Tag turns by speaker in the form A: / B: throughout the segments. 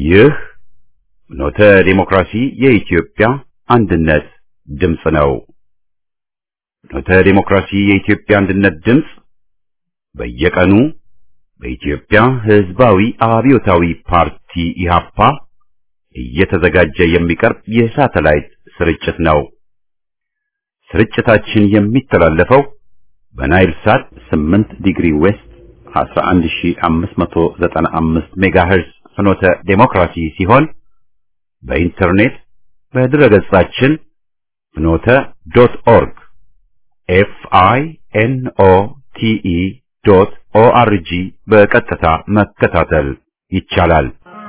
A: ይህ ኖተ ዴሞክራሲ የኢትዮጵያ አንድነት ድምፅ ነው። ኖተ ዴሞክራሲ የኢትዮጵያ አንድነት ድምፅ በየቀኑ በኢትዮጵያ ሕዝባዊ አብዮታዊ ፓርቲ ኢህአፓ እየተዘጋጀ የሚቀርብ የሳተላይት ስርጭት ነው። ስርጭታችን የሚተላለፈው በናይል ሳት 8 ዲግሪ ዌስት 11595 ሜጋሄርዝ ፍኖተ ዴሞክራሲ ሲሆን በኢንተርኔት በድረገጻችን ፍኖተ ዶት ኦርግ ኤፍ አይ ኤን ኦ ቲ ኢ ዶት ኦ አር ጂ በቀጥታ መከታተል ይቻላል።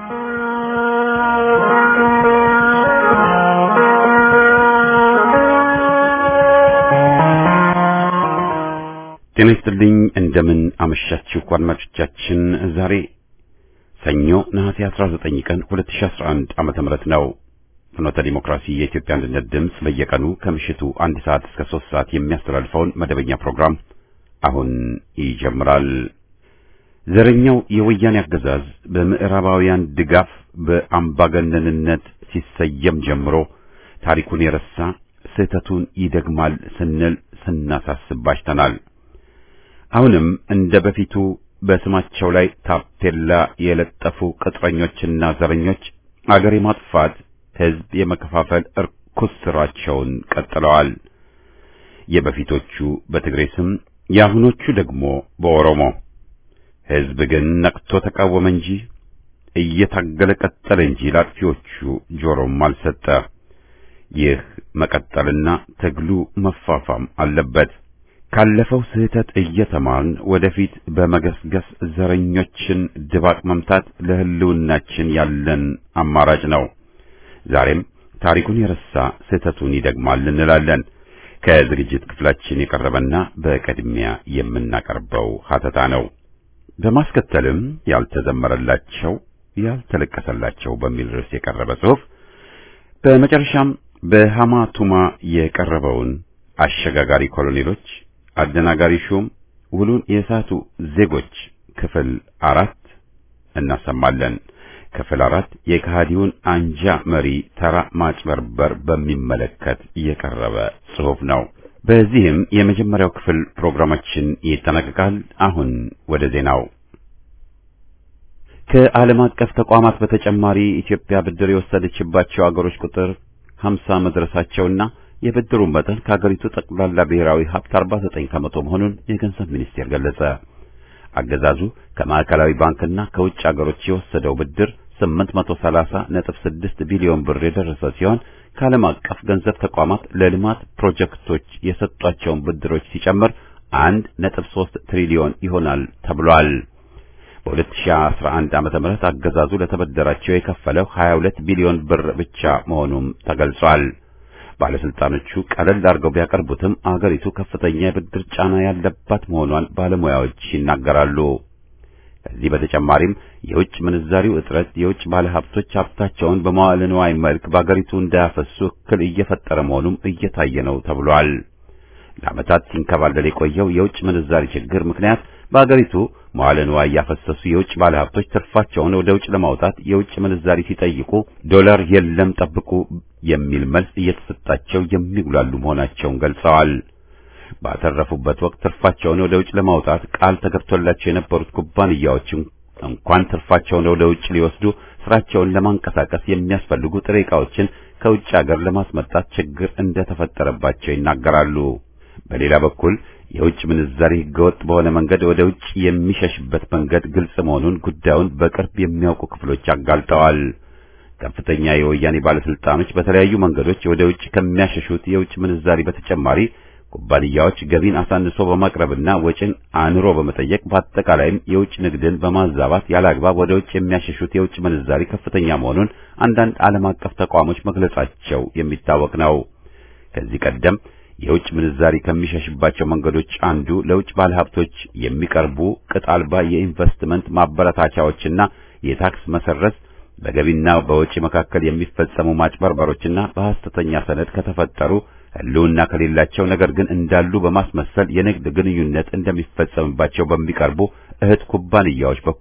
A: ጤና ይስጥልኝ። እንደምን አመሻችሁ አድማጮቻችን። ዛሬ ሰኞ ነሐሴ 19 ቀን 2011 ዓመተ ምህረት ነው። ፍኖተ ዲሞክራሲ የኢትዮጵያ አንድነት ድምፅ በየቀኑ ከምሽቱ አንድ ሰዓት እስከ ሶስት ሰዓት የሚያስተላልፈውን መደበኛ ፕሮግራም አሁን ይጀምራል። ዘረኛው የወያኔ አገዛዝ በምዕራባውያን ድጋፍ በአምባገነንነት ሲሰየም ጀምሮ ታሪኩን የረሳ ስህተቱን ይደግማል ስንል ስናሳስብ ባሽተናል። አሁንም እንደ በፊቱ በስማቸው ላይ ታፔላ የለጠፉ ቅጥረኞችና ዘረኞች አገር የማጥፋት ሕዝብ የመከፋፈል እርኩስ ስራቸውን ቀጥለዋል። የበፊቶቹ በትግሬ ስም፣ የአሁኖቹ ደግሞ በኦሮሞ። ሕዝብ ግን ነቅቶ ተቃወመ እንጂ እየታገለ ቀጠለ እንጂ ላጥፊዎቹ ጆሮም አልሰጠ። ይህ መቀጠልና ትግሉ መፋፋም አለበት። ካለፈው ስህተት እየተማርን ወደፊት በመገስገስ ዘረኞችን ድባቅ መምታት ለሕልውናችን ያለን አማራጭ ነው። ዛሬም ታሪኩን የረሳ ስህተቱን ይደግማል እንላለን። ከዝግጅት ክፍላችን የቀረበና በቅድሚያ የምናቀርበው ሀተታ ነው። በማስከተልም ያልተዘመረላቸው ያልተለቀሰላቸው በሚል ርዕስ የቀረበ ጽሑፍ፣ በመጨረሻም በሃማ ቱማ የቀረበውን አሸጋጋሪ ኮሎኔሎች አደናጋሪ ሹም ውሉን የሳቱ ዜጎች ክፍል አራት እናሰማለን። ክፍል አራት የከሃዲውን አንጃ መሪ ተራ ማጭበርበር በሚመለከት የቀረበ ጽሑፍ ነው። በዚህም የመጀመሪያው ክፍል ፕሮግራማችን ይጠናቀቃል። አሁን ወደ ዜናው። ከዓለም አቀፍ ተቋማት በተጨማሪ ኢትዮጵያ ብድር የወሰደችባቸው አገሮች ቁጥር ሀምሳ መድረሳቸውና የብድሩን መጠን ከሀገሪቱ ጠቅላላ ብሔራዊ ሀብት 49 ከመቶ መሆኑን የገንዘብ ሚኒስቴር ገለጸ። አገዛዙ ከማዕከላዊ ባንክና ከውጭ አገሮች የወሰደው ብድር 830.6 ቢሊዮን ብር የደረሰ ሲሆን ከዓለም አቀፍ ገንዘብ ተቋማት ለልማት ፕሮጀክቶች የሰጧቸውን ብድሮች ሲጨምር 1.3 ትሪሊዮን ይሆናል ተብሏል። በ2011 ዓመተ ምህረት አገዛዙ ለተበደራቸው የከፈለው 22 ቢሊዮን ብር ብቻ መሆኑም ተገልጿል። ባለስልጣኖቹ ቀለል አድርገው ቢያቀርቡትም አገሪቱ ከፍተኛ የብድር ጫና ያለባት መሆኗን ባለሙያዎች ይናገራሉ። ከዚህ በተጨማሪም የውጭ ምንዛሪው እጥረት የውጭ ባለሀብቶች ሀብታቸውን በመዋዕለ ንዋይ መልክ በአገሪቱ እንዳያፈሱ እክል እየፈጠረ መሆኑም እየታየ ነው ተብሏል። ለዓመታት ሲንከባለል የቆየው የውጭ ምንዛሪ ችግር ምክንያት በአገሪቱ መዋዕለ ንዋይ ያፈሰሱ የውጭ ባለሀብቶች ትርፋቸውን ወደ ውጭ ለማውጣት የውጭ ምንዛሪ ሲጠይቁ ዶላር የለም ጠብቁ የሚል መልስ እየተሰጣቸው የሚጉላሉ መሆናቸውን ገልጸዋል። ባተረፉበት ወቅት ትርፋቸውን ወደ ውጭ ለማውጣት ቃል ተገብቶላቸው የነበሩት ኩባንያዎች እንኳን ትርፋቸውን ወደ ውጭ ሊወስዱ ስራቸውን ለማንቀሳቀስ የሚያስፈልጉ ጥሬ ዕቃዎችን ከውጭ ሀገር ለማስመጣት ችግር እንደተፈጠረባቸው ይናገራሉ። በሌላ በኩል የውጭ ምንዛሪ ህገወጥ በሆነ መንገድ ወደ ውጭ የሚሸሽበት መንገድ ግልጽ መሆኑን ጉዳዩን በቅርብ የሚያውቁ ክፍሎች አጋልጠዋል። ከፍተኛ የወያኔ ባለስልጣኖች በተለያዩ መንገዶች ወደ ውጭ ከሚያሸሹት የውጭ ምንዛሪ በተጨማሪ ኩባንያዎች ገቢን አሳንሶ በማቅረብና ወጪን አንሮ በመጠየቅ በአጠቃላይም የውጭ ንግድን በማዛባት ያለአግባብ ወደ ውጭ የሚያሸሹት የውጭ ምንዛሪ ከፍተኛ መሆኑን አንዳንድ ዓለም አቀፍ ተቋሞች መግለጻቸው የሚታወቅ ነው። ከዚህ ቀደም የውጭ ምንዛሪ ከሚሸሽባቸው መንገዶች አንዱ ለውጭ ባለሀብቶች የሚቀርቡ ቅጥ አልባ የኢንቨስትመንት ማበረታቻዎችና የታክስ መሰረዝ በገቢና በወጪ መካከል የሚፈጸሙ ማጭበርበሮችና በሐሰተኛ ሰነድ ከተፈጠሩ ሕልውና ከሌላቸው ነገር ግን እንዳሉ በማስመሰል የንግድ ግንኙነት እንደሚፈጸምባቸው በሚቀርቡ እህት ኩባንያዎች በኩል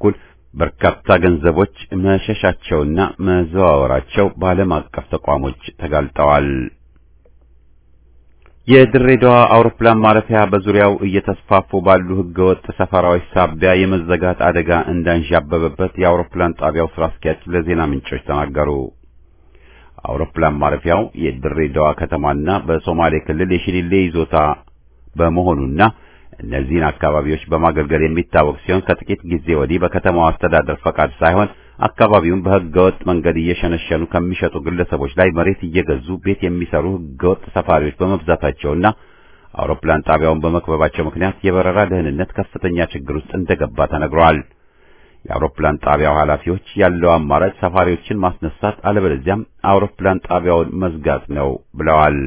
A: በርካታ ገንዘቦች መሸሻቸውና መዘዋወራቸው በዓለም አቀፍ ተቋሞች ተጋልጠዋል። የድሬዳዋ አውሮፕላን ማረፊያ በዙሪያው እየተስፋፉ ባሉ ህገወጥ ሰፈራዎች ሳቢያ የመዘጋት አደጋ እንዳንዣበበበት የአውሮፕላን ጣቢያው ስራ አስኪያጅ ለዜና ምንጮች ተናገሩ። አውሮፕላን ማረፊያው የድሬዳዋ ከተማና በሶማሌ ክልል የሽሊሌ ይዞታ በመሆኑና እነዚህን አካባቢዎች በማገልገል የሚታወቅ ሲሆን ከጥቂት ጊዜ ወዲህ በከተማው አስተዳደር ፈቃድ ሳይሆን አካባቢውን በህገወጥ መንገድ እየሸነሸኑ ከሚሸጡ ግለሰቦች ላይ መሬት እየገዙ ቤት የሚሰሩ ህገወጥ ሰፋሪዎች በመብዛታቸውና አውሮፕላን ጣቢያውን በመክበባቸው ምክንያት የበረራ ደህንነት ከፍተኛ ችግር ውስጥ እንደገባ ተነግሯል። የአውሮፕላን ጣቢያው ኃላፊዎች ያለው አማራጭ ሰፋሪዎችን ማስነሳት አለበለዚያም አውሮፕላን ጣቢያውን መዝጋት ነው ብለዋል።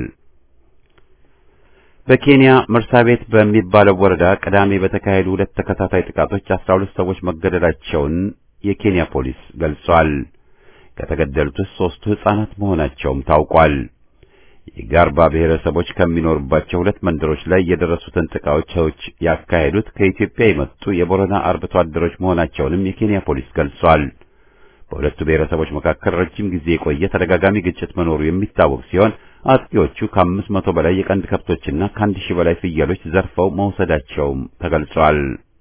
A: በኬንያ መርሳቤት በሚባለው ወረዳ ቅዳሜ በተካሄዱ ሁለት ተከታታይ ጥቃቶች አስራ ሁለት ሰዎች መገደላቸውን የኬንያ ፖሊስ ገልጿል። ከተገደሉት ውስጥ ሦስቱ ሕፃናት መሆናቸውም ታውቋል። የጋርባ ብሔረሰቦች ከሚኖሩባቸው ሁለት መንደሮች ላይ የደረሱትን ጥቃቶች ያካሄዱት ከኢትዮጵያ የመጡ የቦረና አርብቶ አደሮች መሆናቸውንም የኬንያ ፖሊስ ገልጿል። በሁለቱ ብሔረሰቦች መካከል ረጅም ጊዜ የቆየ ተደጋጋሚ ግጭት መኖሩ የሚታወቅ ሲሆን አጥቂዎቹ ከአምስት መቶ በላይ የቀንድ ከብቶችና ከአንድ ሺህ በላይ ፍየሎች ዘርፈው መውሰዳቸውም ተገልጿል።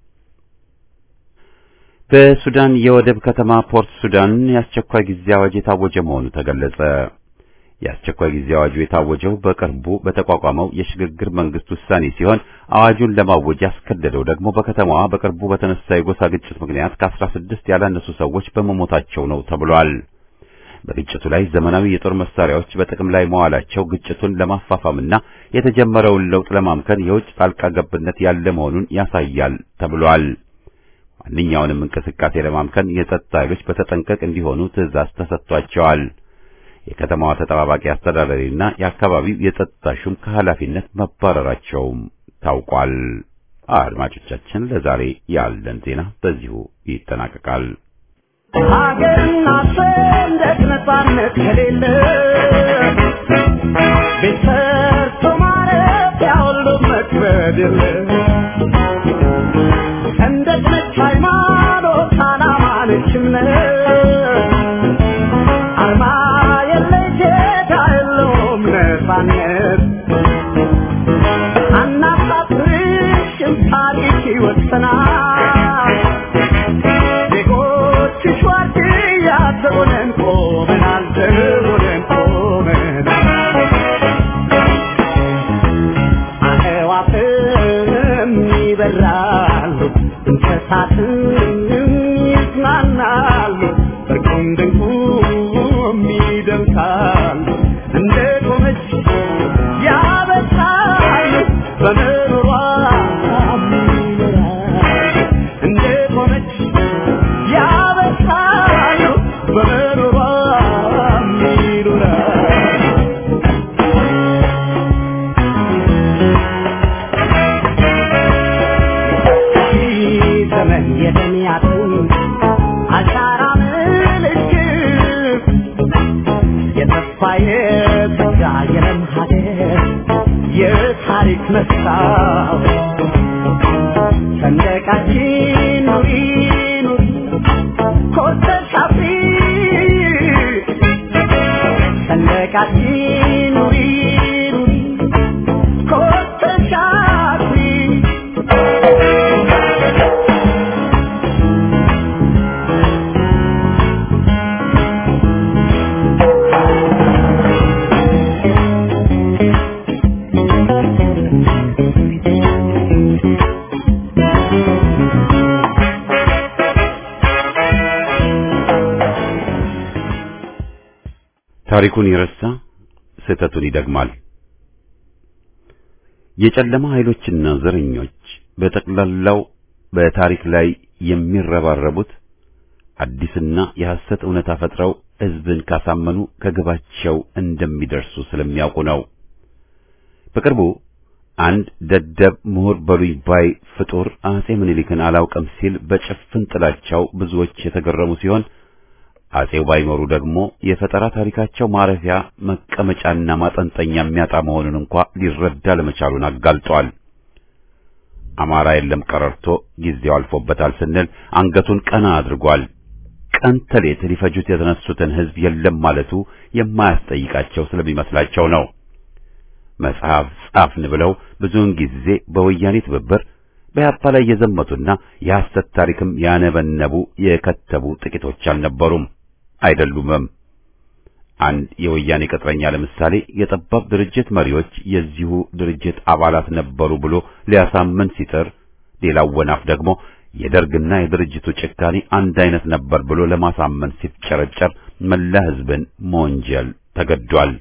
A: በሱዳን የወደብ ከተማ ፖርት ሱዳን የአስቸኳይ ጊዜ አዋጅ የታወጀ መሆኑ ተገለጸ። የአስቸኳይ ጊዜ አዋጁ የታወጀው በቅርቡ በተቋቋመው የሽግግር መንግስት ውሳኔ ሲሆን አዋጁን ለማወጅ ያስገደደው ደግሞ በከተማዋ በቅርቡ በተነሳ የጎሳ ግጭት ምክንያት ከአስራ ስድስት ያላነሱ ሰዎች በመሞታቸው ነው ተብሏል። በግጭቱ ላይ ዘመናዊ የጦር መሳሪያዎች በጥቅም ላይ መዋላቸው ግጭቱን ለማፋፋምና የተጀመረውን ለውጥ ለማምከን የውጭ ጣልቃ ገብነት ያለ መሆኑን ያሳያል ተብሏል። ማንኛውንም እንቅስቃሴ ለማምከን የጸጥታ ኃይሎች በተጠንቀቅ እንዲሆኑ ትዕዛዝ ተሰጥቷቸዋል። የከተማዋ ተጠባባቂ አስተዳዳሪና የአካባቢው የጸጥታ ሹም ከኃላፊነት መባረራቸውም ታውቋል። አድማጮቻችን፣ ለዛሬ ያለን ዜና በዚሁ ይጠናቀቃል።
B: ሀገርና ሰንደቅ ነጻነት ከሌለ ቤት ሰርቶ ማረፊያ ሁሉ መክበድ የለ ሰንደቅ ነች ሃይማኖት፣ ዓላማ ነች እምነት አርማ የለ ጌታ የለውም ነጻነት አናሳፍርሽም ታሪክ ይወሰናል ዜጎችሽ ዋርድያ ዘቦነን ቆመናል ዘቦነን ቆመናል አዕዋፍም ይበራሉ እንስሳትም ይዝናናሉ እርቁም ድንቁም ይደምሳሉ እንደ ቆመች ያበሳሉ በምሮሯ ይኖራሉ እንደ ቆመች ያበሳሉ በምሮሯ ይኖራሉ ዘመን የተሚያትን አሻራ ምልክት የተስፋ የተጋ የለም ሀገር የታሪክ መስታወት ሰንደቃችን ኑሪ ኑሪ ኮርተሽ አፍሪ ሰንደቃችን ኑሪ ኑሪ ኮርተሽ አፍሪ
A: ታሪኩን የረሳ ስህተቱን ይደግማል። የጨለማ ኃይሎችና ዘረኞች በጠቅላላው በታሪክ ላይ የሚረባረቡት አዲስና የሐሰት እውነታ ፈጥረው ሕዝብን ካሳመኑ ከግባቸው እንደሚደርሱ ስለሚያውቁ ነው። በቅርቡ አንድ ደደብ ምሁር በሉኝ ባይ ፍጡር አጼ ምኒልክን አላውቅም ሲል በጭፍን ጥላቻው ብዙዎች የተገረሙ ሲሆን አጼው ባይኖሩ ደግሞ የፈጠራ ታሪካቸው ማረፊያ መቀመጫና ማጠንጠኛ የሚያጣ መሆኑን እንኳ ሊረዳ ለመቻሉን አጋልጧል። አማራ የለም ቀረርቶ ጊዜው አልፎበታል ስንል አንገቱን ቀና አድርጓል። ቀን ተሌት ሊፈጁት የተነሱትን ሕዝብ የለም ማለቱ የማያስጠይቃቸው ስለሚመስላቸው ነው። መጽሐፍ ጻፍን ብለው ብዙውን ጊዜ በወያኔ ትብብር በያፓ ላይ የዘመቱና የሐሰት ታሪክም ያነበነቡ የከተቡ ጥቂቶች አልነበሩም አይደሉምም። አንድ የወያኔ ቅጥረኛ ለምሳሌ የጠባብ ድርጅት መሪዎች የዚሁ ድርጅት አባላት ነበሩ ብሎ ሊያሳምን ሲጥር፣ ሌላው ወናፍ ደግሞ የደርግና የድርጅቱ ጭካኔ አንድ አይነት ነበር ብሎ ለማሳመን ሲፍጨረጨር መላ ሕዝብን መወንጀል ተገዷል።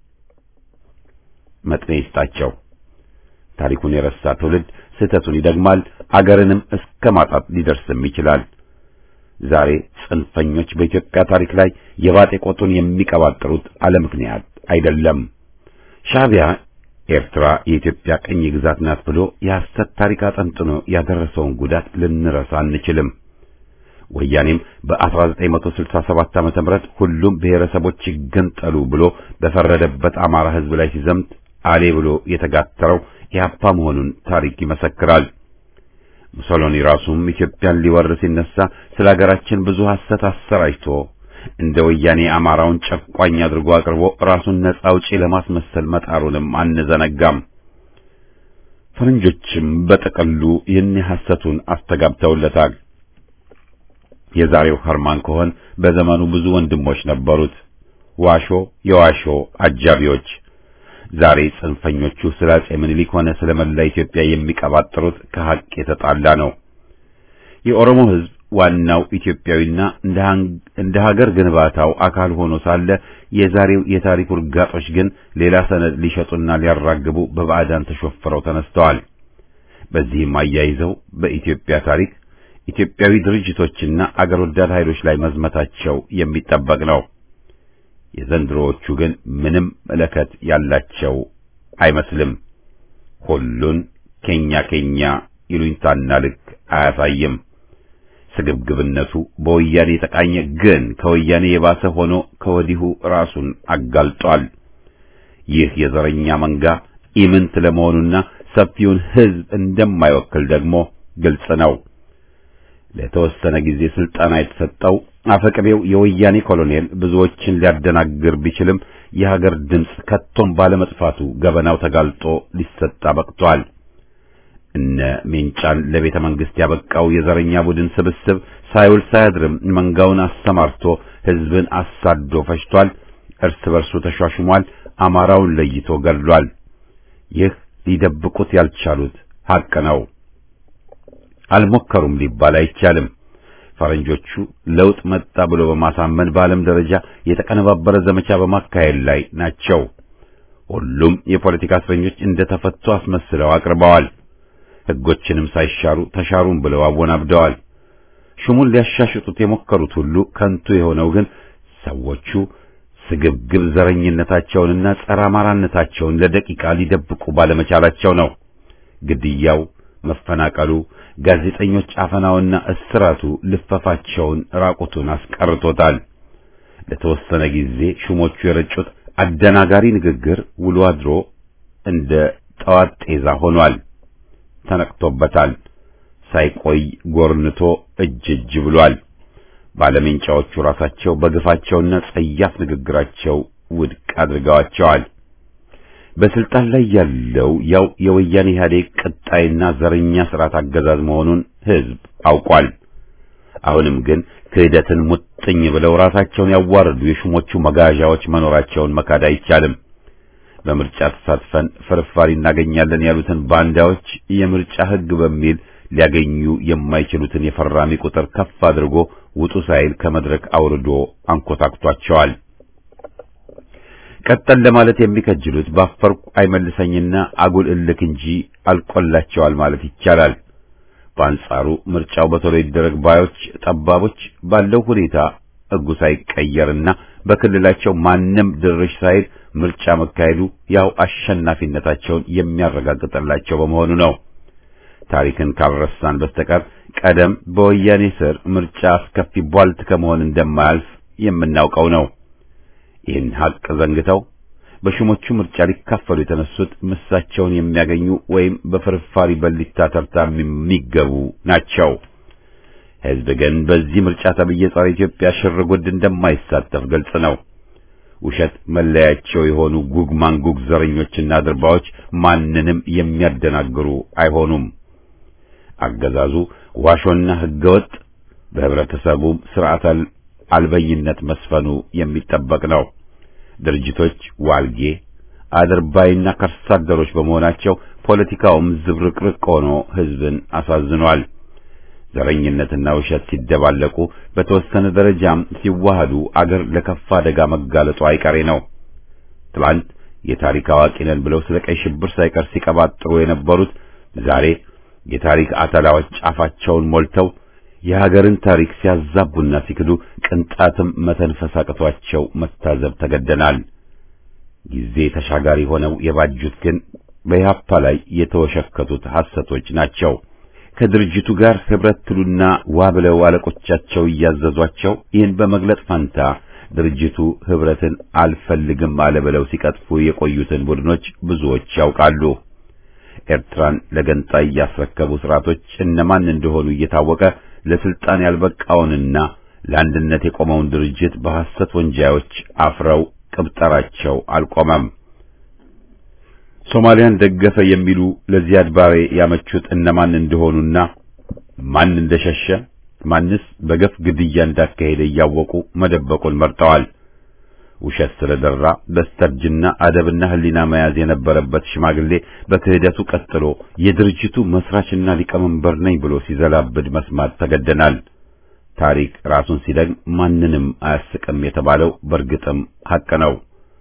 A: መጥኔ ይስጣቸው። ታሪኩን የረሳ ትውልድ ስህተቱን ይደግማል፣ አገርንም እስከ ማጣት ሊደርስም ይችላል። ዛሬ ጽንፈኞች በኢትዮጵያ ታሪክ ላይ የባጤ ቆጡን የሚቀባጥሩት አለ ምክንያት አይደለም። ሻዕቢያ ኤርትራ የኢትዮጵያ ቅኝ ግዛት ናት ብሎ የሐሰት ታሪክ አጠንጥኖ ያደረሰውን ጉዳት ልንረሳ አንችልም። ወያኔም በ1967 ዓመተ ምህረት ሁሉም ብሔረሰቦች ይገንጠሉ ብሎ በፈረደበት አማራ ሕዝብ ላይ ሲዘምት አሌ ብሎ የተጋተረው ኢህአፓ መሆኑን ታሪክ ይመሰክራል። ሙሶሎኒ ራሱም ኢትዮጵያን ሊወር ሲነሳ ስለ ሀገራችን ብዙ ሐሰት አሰራጭቶ እንደ ወያኔ አማራውን ጨቋኝ አድርጎ አቅርቦ ራሱን ነጻ አውጪ ለማስመሰል መጣሩንም አንዘነጋም። ፈረንጆችም በጥቅሉ ይህን ሐሰቱን አስተጋብተውለታል። የዛሬው ኸርማን ኮሆን በዘመኑ ብዙ ወንድሞች ነበሩት፣ ዋሾ የዋሾ አጃቢዎች። ዛሬ ጽንፈኞቹ ስለ አጼ ምኒልክ ሆነ ስለ መላ ኢትዮጵያ የሚቀባጥሩት ከሐቅ የተጣላ ነው። የኦሮሞ ሕዝብ ዋናው ኢትዮጵያዊና እንደ ሀገር ግንባታው አካል ሆኖ ሳለ የዛሬው የታሪክ ውርጋጦች ግን ሌላ ሰነድ ሊሸጡና ሊያራግቡ በባዕዳን ተሾፍረው ተነስተዋል። በዚህም አያይዘው በኢትዮጵያ ታሪክ ኢትዮጵያዊ ድርጅቶችና አገር ወዳድ ኃይሎች ላይ መዝመታቸው የሚጠበቅ ነው። የዘንድሮዎቹ ግን ምንም መለከት ያላቸው አይመስልም። ሁሉን ኬኛ ኬኛ ይሉኝታና ልክ አያሳይም። ስግብግብነቱ በወያኔ የተቃኘ ግን ከወያኔ የባሰ ሆኖ ከወዲሁ ራሱን አጋልጧል። ይህ የዘረኛ መንጋ ኢምንት ለመሆኑና ሰፊውን ሕዝብ እንደማይወክል ደግሞ ግልጽ ነው። ለተወሰነ ጊዜ ስልጠና የተሰጠው አፈቅቤው የወያኔ ኮሎኔል ብዙዎችን ሊያደናግር ቢችልም የሀገር ድምፅ ከቶም ባለመጥፋቱ ገበናው ተጋልጦ ሊሰጣ በቅቷል። እነ ሜንጫን ለቤተ መንግስት ያበቃው የዘረኛ ቡድን ስብስብ ሳይውል ሳያድርም መንጋውን አሰማርቶ ሕዝብን አሳዶ ፈጅቷል። እርስ በርሱ ተሿሽሟል። አማራውን ለይቶ ገድሏል። ይህ ሊደብቁት ያልቻሉት ሐቅ ነው። አልሞከሩም ሊባል አይቻልም። ፈረንጆቹ ለውጥ መጣ ብሎ በማሳመን በዓለም ደረጃ የተቀነባበረ ዘመቻ በማካሄድ ላይ ናቸው። ሁሉም የፖለቲካ እስረኞች እንደተፈቱ አስመስለው አቅርበዋል። ሕጎችንም ሳይሻሩ ተሻሩም ብለው አወናብደዋል። ሹሙን ሊያሻሽጡት የሞከሩት ሁሉ ከንቱ የሆነው ግን ሰዎቹ ስግብግብ ዘረኝነታቸውንና ጸረ አማራነታቸውን ለደቂቃ ሊደብቁ ባለመቻላቸው ነው። ግድያው፣ መፈናቀሉ፣ ጋዜጠኞች አፈናውና እስራቱ ልፈፋቸውን ራቁቱን አስቀርቶታል። ለተወሰነ ጊዜ ሹሞቹ የረጩት አደናጋሪ ንግግር ውሎ አድሮ እንደ ጠዋት ጤዛ ሆኗል። ተነቅቶበታል። ሳይቆይ ጎርንቶ እጅ እጅ ብሏል። ባለሜንጫዎቹ ራሳቸው በግፋቸውና ጸያፍ ንግግራቸው ውድቅ አድርገዋቸዋል። በስልጣን ላይ ያለው ያው የወያኔ ኢህአዴግ ቀጣይና ዘረኛ ስርዓት አገዛዝ መሆኑን ሕዝብ አውቋል። አሁንም ግን ክህደትን ሙጥኝ ብለው ራሳቸውን ያዋረዱ የሹሞቹ መጋዣዎች መኖራቸውን መካድ አይቻልም። በምርጫ ተሳትፈን ፍርፋሪ እናገኛለን ያሉትን ባንዳዎች የምርጫ ሕግ በሚል ሊያገኙ የማይችሉትን የፈራሚ ቁጥር ከፍ አድርጎ ውጡ ሳይል ከመድረክ አውርዶ አንኮታክቷቸዋል። ቀጠል ለማለት የሚከጅሉት ባፈርኩ አይመልሰኝና አጉል እልክ እንጂ አልቆላቸዋል ማለት ይቻላል። በአንጻሩ ምርጫው በቶሎ ይደረግ ባዮች ጠባቦች ባለው ሁኔታ ሕጉ ሳይቀየርና በክልላቸው ማንም ድርሽ ሳይል ምርጫ መካሄዱ ያው አሸናፊነታቸውን የሚያረጋግጥላቸው በመሆኑ ነው። ታሪክን ካልረሳን በስተቀር ቀደም በወያኔ ስር ምርጫ አስከፊ ቧልት ከመሆን እንደማያልፍ የምናውቀው ነው። ይህን ሐቅ ዘንግተው በሹሞቹ ምርጫ ሊካፈሉ የተነሱት ምሳቸውን የሚያገኙ ወይም በፍርፋሪ በሊታ ተርታ የሚገቡ ናቸው። ሕዝብ ግን በዚህ ምርጫ ተብዬ ጸረ ኢትዮጵያ ሽርጉድ እንደማይሳተፍ ግልጽ ነው። ውሸት መለያቸው የሆኑ ጉግ ማንጉግ ዘረኞችና ድርባዎች ማንንም የሚያደናግሩ አይሆኑም። አገዛዙ ዋሾና ሕገወጥ በህብረተሰቡ ስርዓት አልበኝነት መስፈኑ የሚጠበቅ ነው። ድርጅቶች ዋልጌ አድርባይና ከርሳ አደሮች በመሆናቸው ፖለቲካውም ዝብርቅርቅ ሆኖ ህዝብን አሳዝኗል። ዘረኝነትና ውሸት ሲደባለቁ በተወሰነ ደረጃም ሲዋሃዱ አገር ለከፋ አደጋ መጋለጡ አይቀሬ ነው። ትላንት የታሪክ አዋቂ ነን ብለው ስለ ቀይ ሽብር ሳይቀር ሲቀባጥሩ የነበሩት ዛሬ የታሪክ አተላዎች ጫፋቸውን ሞልተው የሀገርን ታሪክ ሲያዛቡና ሲክዱ ቅንጣትም መተንፈስ አቅቷቸው መታዘብ ተገደናል። ጊዜ ተሻጋሪ ሆነው የባጁት ግን በኢህአፓ ላይ የተወሸከቱት ሐሰቶች ናቸው። ከድርጅቱ ጋር ህብረት ትሉና ዋ ብለው አለቆቻቸው እያዘዟቸው ይህን በመግለጥ ፈንታ ድርጅቱ ህብረትን አልፈልግም አለ ብለው ሲቀጥፉ የቆዩትን ቡድኖች ብዙዎች ያውቃሉ። ኤርትራን ለገንጣይ ያስረከቡ ስርዓቶች እነማን እንደሆኑ እየታወቀ ለስልጣን ያልበቃውንና ለአንድነት የቆመውን ድርጅት በሐሰት ወንጃዮች አፍረው ቅብጠራቸው አልቆመም። ሶማሊያን ደገፈ የሚሉ ለዚያድ ባሬ ያመቹት እነማን እንደሆኑና ማን እንደሸሸ ማንስ በገፍ ግድያ እንዳካሄደ እያወቁ መደበቁን መርጠዋል። ውሸት ስለደራ በስተርጅና አደብና ሕሊና መያዝ የነበረበት ሽማግሌ በክህደቱ ቀጥሎ የድርጅቱ መስራችና ሊቀመንበር ነኝ ብሎ ሲዘላብድ መስማት ተገደናል። ታሪክ ራሱን ሲደግም ማንንም አያስቅም የተባለው በእርግጥም ሐቅ ነው።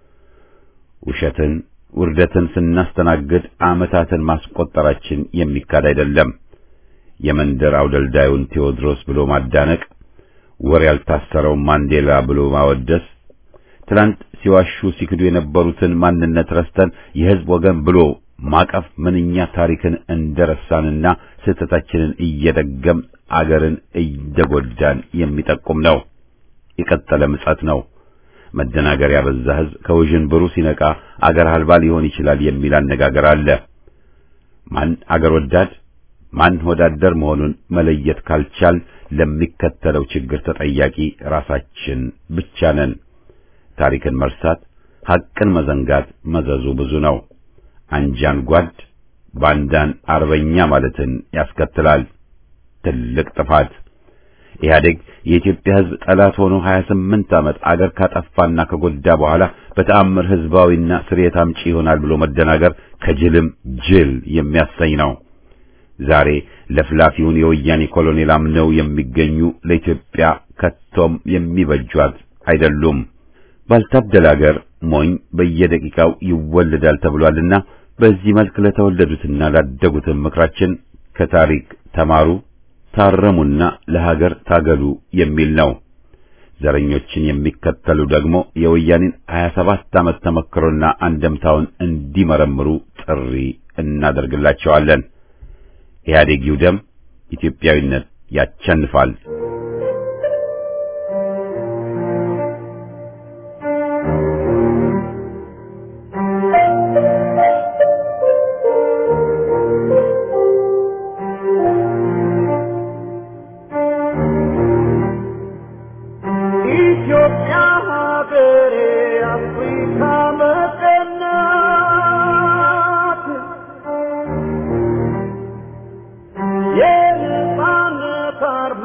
A: ውሸትን ውርደትን ስናስተናግድ ዓመታትን ማስቆጠራችን የሚካድ አይደለም። የመንደር አውደልዳዩን ቴዎድሮስ ብሎ ማዳነቅ፣ ወር ያልታሰረው ማንዴላ ብሎ ማወደስ፣ ትላንት ሲዋሹ ሲክዱ የነበሩትን ማንነት ረስተን የሕዝብ ወገን ብሎ ማቀፍ ምንኛ ታሪክን እንደረሳንና ስህተታችንን እየደገም አገርን እየጎዳን የሚጠቁም ነው። የቀጠለ ምጸት ነው። መደናገር ያበዛ ሕዝብ ከውዥንብሩ ሲነቃ አገር አልባ ሊሆን ይችላል የሚል አነጋገር አለ። ማን አገር ወዳድ ማን ወዳደር መሆኑን መለየት ካልቻል ለሚከተለው ችግር ተጠያቂ ራሳችን ብቻ ነን። ታሪክን መርሳት፣ ሐቅን መዘንጋት መዘዙ ብዙ ነው። አንጃን ጓድ፣ ባንዳን አርበኛ ማለትን ያስከትላል። ትልቅ ጥፋት። ኢህአዴግ የኢትዮጵያ ሕዝብ ጠላት ሆኖ 28 ዓመት አገር ካጠፋና ከጎዳ በኋላ በተአምር ሕዝባዊና ስርየት አምጪ ይሆናል ብሎ መደናገር ከጅልም ጅል የሚያሰኝ ነው። ዛሬ ለፍላፊውን የወያኔ ኮሎኔል አምነው የሚገኙ ለኢትዮጵያ ከቶም የሚበጇት አይደሉም። ባልታደለ አገር ሞኝ በየደቂቃው ይወለዳል ተብሏልና በዚህ መልክ ለተወለዱትና ላደጉትም ምክራችን ከታሪክ ተማሩ፣ ታረሙና ለሀገር ታገሉ የሚል ነው። ዘረኞችን የሚከተሉ ደግሞ የወያኔን 27 ዓመት ተመክሮና አንደምታውን እንዲመረምሩ ጥሪ እናደርግላቸዋለን። ኢህአዴግ ይውደም፣ ኢትዮጵያዊነት ያቸንፋል።
B: ኢትዮጵያ ሀገሬ አፍሪካ መቀናት የነጻነት አርማ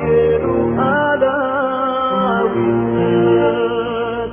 B: የሉዓላዊነት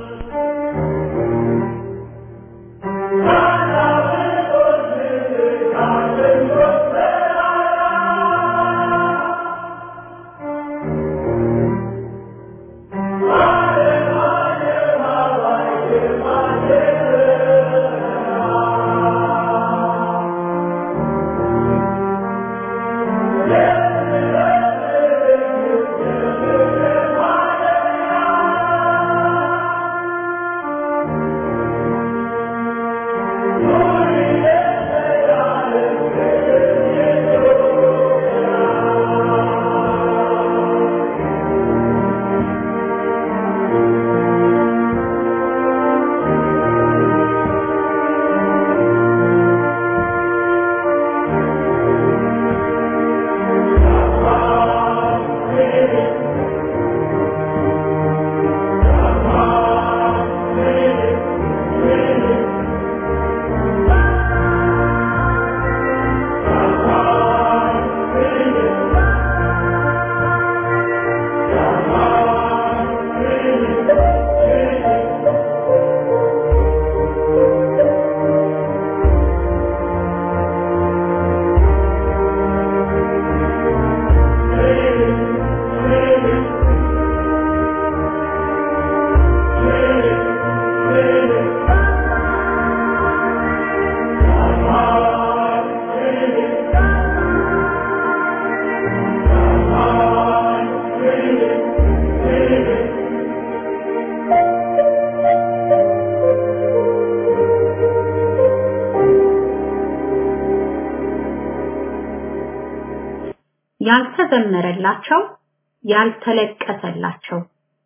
C: ያልተዘመረላቸው ያልተለቀሰላቸው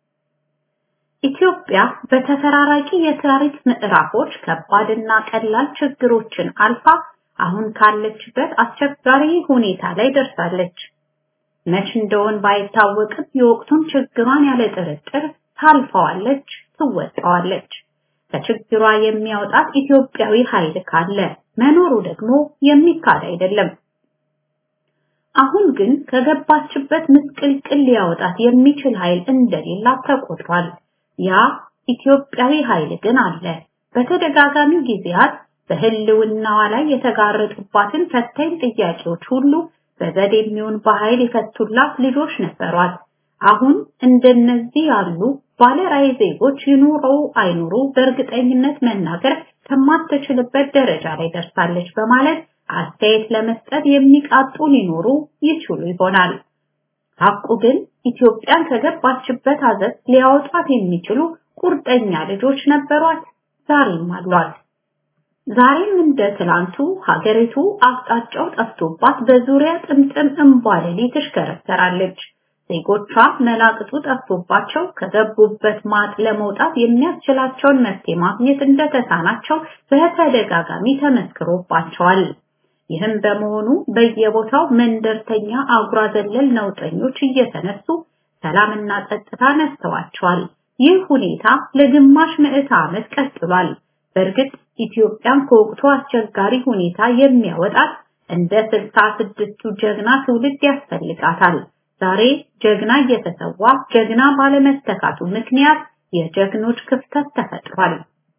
C: ኢትዮጵያ በተፈራራቂ የታሪክ ምዕራፎች ከባድና ቀላል ችግሮችን አልፋ አሁን ካለችበት አስቸጋሪ ሁኔታ ላይ ደርሳለች። መች እንደሆን ባይታወቅም የወቅቱን ችግሯን ያለ ጥርጥር ታልፈዋለች፣ ትወጣዋለች። ከችግሯ የሚያወጣት ኢትዮጵያዊ ኃይል ካለ መኖሩ ደግሞ የሚካድ አይደለም። አሁን ግን ከገባችበት ምስቅልቅል ሊያወጣት የሚችል ኃይል እንደሌላት ተቆጥሯል። ያ ኢትዮጵያዊ ኃይል ግን አለ። በተደጋጋሚ ጊዜያት በህልውናዋ ላይ የተጋረጡባትን ፈታኝ ጥያቄዎች ሁሉ በዘዴ የሚሆን በኃይል የፈቱላት ልጆች ነበሯት። አሁን እንደነዚህ ያሉ ባለራዕይ ዜጎች ይኑረው አይኑሩ በእርግጠኝነት መናገር ከማትችልበት ደረጃ ላይ ደርሳለች በማለት አስተያየት ለመስጠት የሚቃጡ ሊኖሩ ይችሉ ይሆናል። ሐቁ ግን ኢትዮጵያን ከገባችበት አዘት ሊያወጣት የሚችሉ ቁርጠኛ ልጆች ነበሯት፣ ዛሬም አሏት። ዛሬም እንደ ትላንቱ ሀገሪቱ አቅጣጫው ጠፍቶባት በዙሪያ ጥምጥም እምቧለሌ ትሽከረከራለች። ዜጎቿ መላቅጡ ጠፍቶባቸው ከገቡበት ማጥ ለመውጣት የሚያስችላቸውን መፍትሄ ማግኘት እንደተሳናቸው በተደጋጋሚ ተመስክሮባቸዋል። ይህም በመሆኑ በየቦታው መንደርተኛ አጉራ ዘለል ነውጠኞች እየተነሱ ሰላምና ጸጥታ ነስተዋቸዋል። ይህ ሁኔታ ለግማሽ ምዕተ ዓመት ቀጥሏል። በእርግጥ ኢትዮጵያን ከወቅቱ አስቸጋሪ ሁኔታ የሚያወጣት እንደ ስልሳ ስድስቱ ጀግና ትውልድ ያስፈልጋታል። ዛሬ ጀግና እየተሰዋ ጀግና ባለመተካቱ ምክንያት የጀግኖች ክፍተት ተፈጥሯል።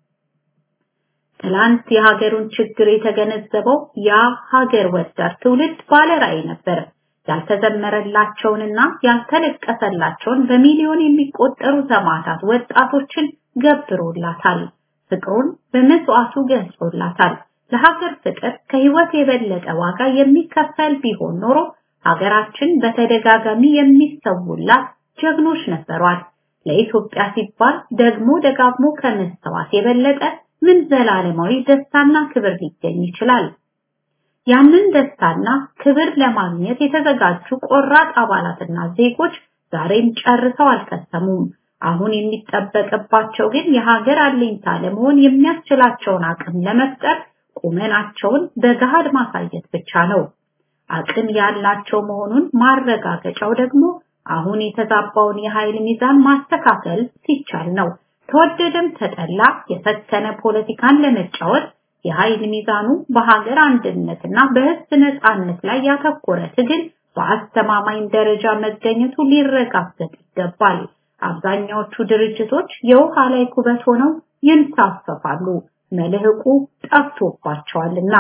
C: ትላንት የሀገሩን ችግር የተገነዘበው ያ ሀገር ወዳድ ትውልድ ባለራዕይ ነበር። ያልተዘመረላቸውንና ያልተለቀሰላቸውን በሚሊዮን የሚቆጠሩ ሰማዕታት ወጣቶችን ገብሮላታል። ፍቅሩን በመስዋዕቱ ገልጾላታል። ለሀገር ፍቅር ከህይወት የበለጠ ዋጋ የሚከፈል ቢሆን ኖሮ ሀገራችን በተደጋጋሚ የሚሰውላት ጀግኖች ነበሯት። ለኢትዮጵያ ሲባል ደግሞ ደጋግሞ ከመስተዋት የበለጠ ምን ዘላለማዊ ደስታና ክብር ሊገኝ ይችላል? ያንን ደስታና ክብር ለማግኘት የተዘጋጁ ቆራጥ አባላትና ዜጎች ዛሬም ጨርሰው አልከሰሙም። አሁን የሚጠበቅባቸው ግን የሀገር አለኝታ ለመሆን የሚያስችላቸውን አቅም ለመፍጠር ቁመናቸውን በገሃድ ማሳየት ብቻ ነው። አቅም ያላቸው መሆኑን ማረጋገጫው ደግሞ አሁን የተዛባውን የኃይል ሚዛን ማስተካከል ሲቻል ነው። ተወደደም ተጠላ የሰከነ ፖለቲካን ለመጫወት የኃይል ሚዛኑ በሀገር አንድነትና በሕዝብ ነፃነት ላይ ያተኮረ ትግል በአስተማማኝ ደረጃ መገኘቱ ሊረጋገጥ ይገባል። አብዛኛዎቹ ድርጅቶች የውሃ ላይ ኩበት ሆነው ይንሳፈፋሉ፣ መልህቁ ጠፍቶባቸዋልና።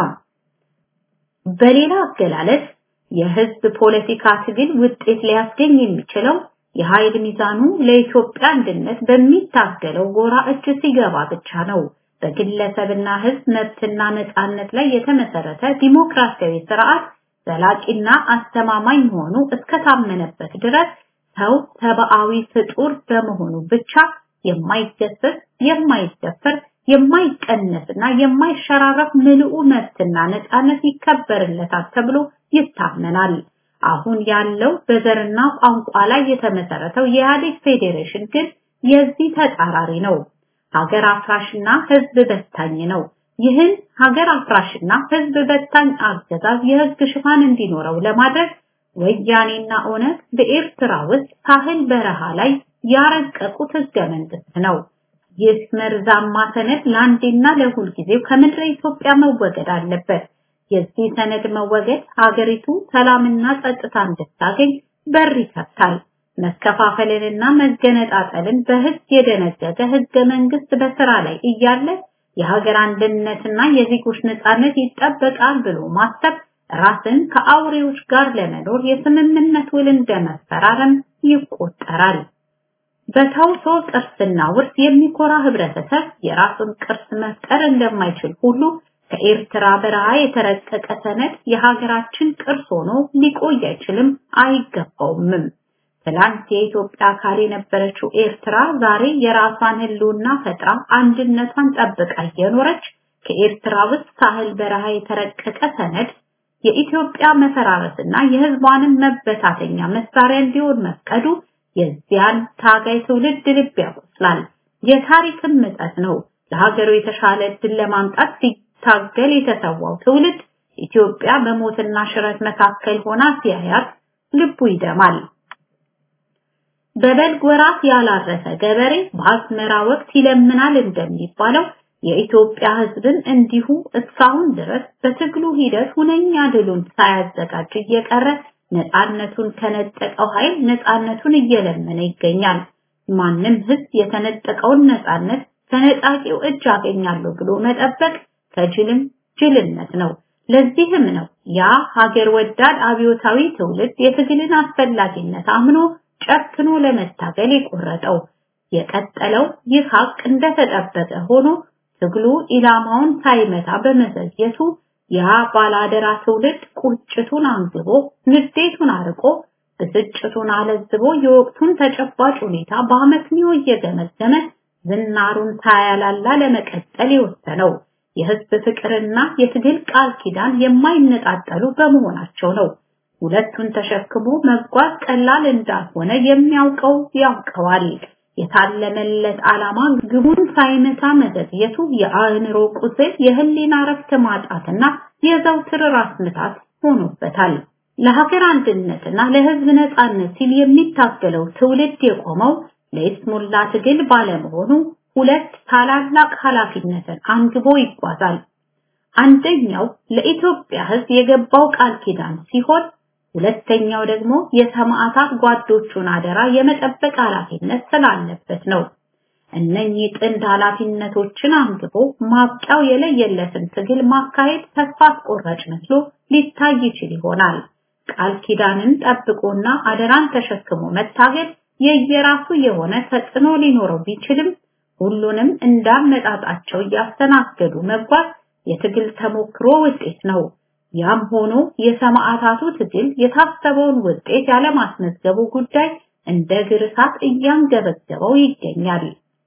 C: በሌላ አገላለጽ የህዝብ ፖለቲካ ትግል ውጤት ሊያስገኝ የሚችለው የኃይል ሚዛኑ ለኢትዮጵያ አንድነት በሚታገለው ጎራ እጅ ሲገባ ብቻ ነው። በግለሰብና ህዝብ መብትና ነፃነት ላይ የተመሰረተ ዲሞክራሲያዊ ስርዓት ዘላቂና አስተማማኝ መሆኑ እስከታመነበት ድረስ ሰው ሰብአዊ ፍጡር በመሆኑ ብቻ የማይገሰስ፣ የማይደፈር፣ የማይቀነስና የማይሸራረፍ ምልኡ መብትና ነፃነት ይከበርለታል ተብሎ ይታመናል። አሁን ያለው በዘርና ቋንቋ ላይ የተመሰረተው የኢህአዴግ ፌዴሬሽን ግን የዚህ ተጻራሪ ነው። ሀገር አፍራሽና ህዝብ በታኝ ነው። ይህን ሀገር አፍራሽና ህዝብ በታኝ አገዛዝ የህግ ሽፋን እንዲኖረው ለማድረግ ወያኔና ኦነግ በኤርትራ ውስጥ ሳህል በረሃ ላይ ያረቀቁት ህገ መንግስት ነው። ይህ መርዛማ ሰነድ ለአንዴና ለሁል ጊዜው ከምድረ ኢትዮጵያ መወገድ አለበት። የዚህ ሰነድ መወገድ ሀገሪቱ ሰላምና ጸጥታ እንድታገኝ በር ይከፍታል። መከፋፈልንና መገነጣጠልን በህግ የደነገገ ህገ መንግስት በስራ ላይ እያለ የሀገር አንድነትና የዜጎች ነጻነት ይጠበቃል ብሎ ማሰብ ራስን ከአውሬዎች ጋር ለመኖር የስምምነት ውል እንደመፈራረም ይቆጠራል። በተውሶ ቅርስና ውርስ የሚኮራ ህብረተሰብ የራሱን ቅርስ መፍጠር እንደማይችል ሁሉ ከኤርትራ በረሃ የተረቀቀ ሰነድ የሀገራችን ቅርስ ሆኖ ሊቆይ አይችልም፣ አይገባውምም። ትላንት የኢትዮጵያ አካል የነበረችው ኤርትራ ዛሬ የራሷን ህልውና ፈጥራ አንድነቷን ጠብቃ እየኖረች ከኤርትራ ውስጥ ሳህል በረሃ የተረቀቀ ሰነድ የኢትዮጵያ መፈራረስና የህዝቧንም መበታተኛ መሳሪያ እንዲሆን መፍቀዱ የዚያን ታጋይ ትውልድ ልብ ያቆስላል። የታሪክም ምጸት ነው። ለሀገሩ የተሻለ እድል ለማምጣት ሲታገል የተሰዋው ትውልድ ኢትዮጵያ በሞትና ሽረት መካከል ሆና ሲያያት ልቡ ይደማል። በበልግ ወራት ያላረሰ ገበሬ በአዝመራ ወቅት ይለምናል እንደሚባለው የኢትዮጵያ ህዝብን እንዲሁ እስካሁን ድረስ በትግሉ ሂደት ሁነኛ ድሉን ሳያዘጋጅ እየቀረ ነፃነቱን ከነጠቀው ኃይል ነፃነቱን እየለመነ ይገኛል። ማንም ህዝብ የተነጠቀውን ነፃነት ከነጣቂው እጅ አገኛለሁ ብሎ መጠበቅ ከጅልም ጅልነት ነው። ለዚህም ነው ያ ሀገር ወዳድ አብዮታዊ ትውልድ የትግልን አስፈላጊነት አምኖ ጨክኖ ለመታገል የቆረጠው። የቀጠለው ይህ ሀቅ እንደተጠበቀ ሆኖ ትግሉ ኢላማውን ሳይመታ በመዘግየቱ ያ ባላደራ ትውልድ ቁጭቱን አንግቦ ንዴቱን አርቆ ብስጭቱን አለዝቦ የወቅቱን ተጨባጭ ሁኔታ በአመክንዮ እየገመገመ ዝናሩን ሳያላላ ለመቀጠል የወሰነው የህዝብ ፍቅርና የትግል ቃል ኪዳን የማይነጣጠሉ በመሆናቸው ነው። ሁለቱን ተሸክሞ መጓዝ ቀላል እንዳልሆነ የሚያውቀው ያውቀዋል። የታለመለት ዓላማ ግቡን ሳይመታ መዘግየቱ የአእምሮ ቁስል፣ የህሊና ረፍት ማጣትና የዘውትር ራስ ምታት ሆኖበታል። ለሀገር አንድነትና ለህዝብ ነጻነት ሲል የሚታገለው ትውልድ የቆመው ለይስሙላ ትግል ባለመሆኑ ሁለት ታላላቅ ኃላፊነትን አንግቦ ይጓዛል። አንደኛው ለኢትዮጵያ ህዝብ የገባው ቃል ኪዳን ሲሆን ሁለተኛው ደግሞ የሰማዕታት ጓዶቹን አደራ የመጠበቅ ኃላፊነት ስላለበት ነው። እነኚህ ጥንድ ኃላፊነቶችን አንግቦ ማብቂያው የለየለትን ትግል ማካሄድ ተስፋ አስቆራጭ መስሎ ሊታይ ይችል ይሆናል። ቃል ኪዳንን ጠብቆና አደራን ተሸክሞ መታገል የየራሱ የሆነ ተጽዕኖ ሊኖረው ቢችልም ሁሉንም እንዳመጣጣቸው እያስተናገዱ መጓዝ የትግል ተሞክሮ ውጤት ነው። ያም ሆኖ የሰማዕታቱ ትግል የታሰበውን ውጤት ያለማስመዝገቡ ጉዳይ እንደ ግርሳት እያንገበገበው ይገኛል።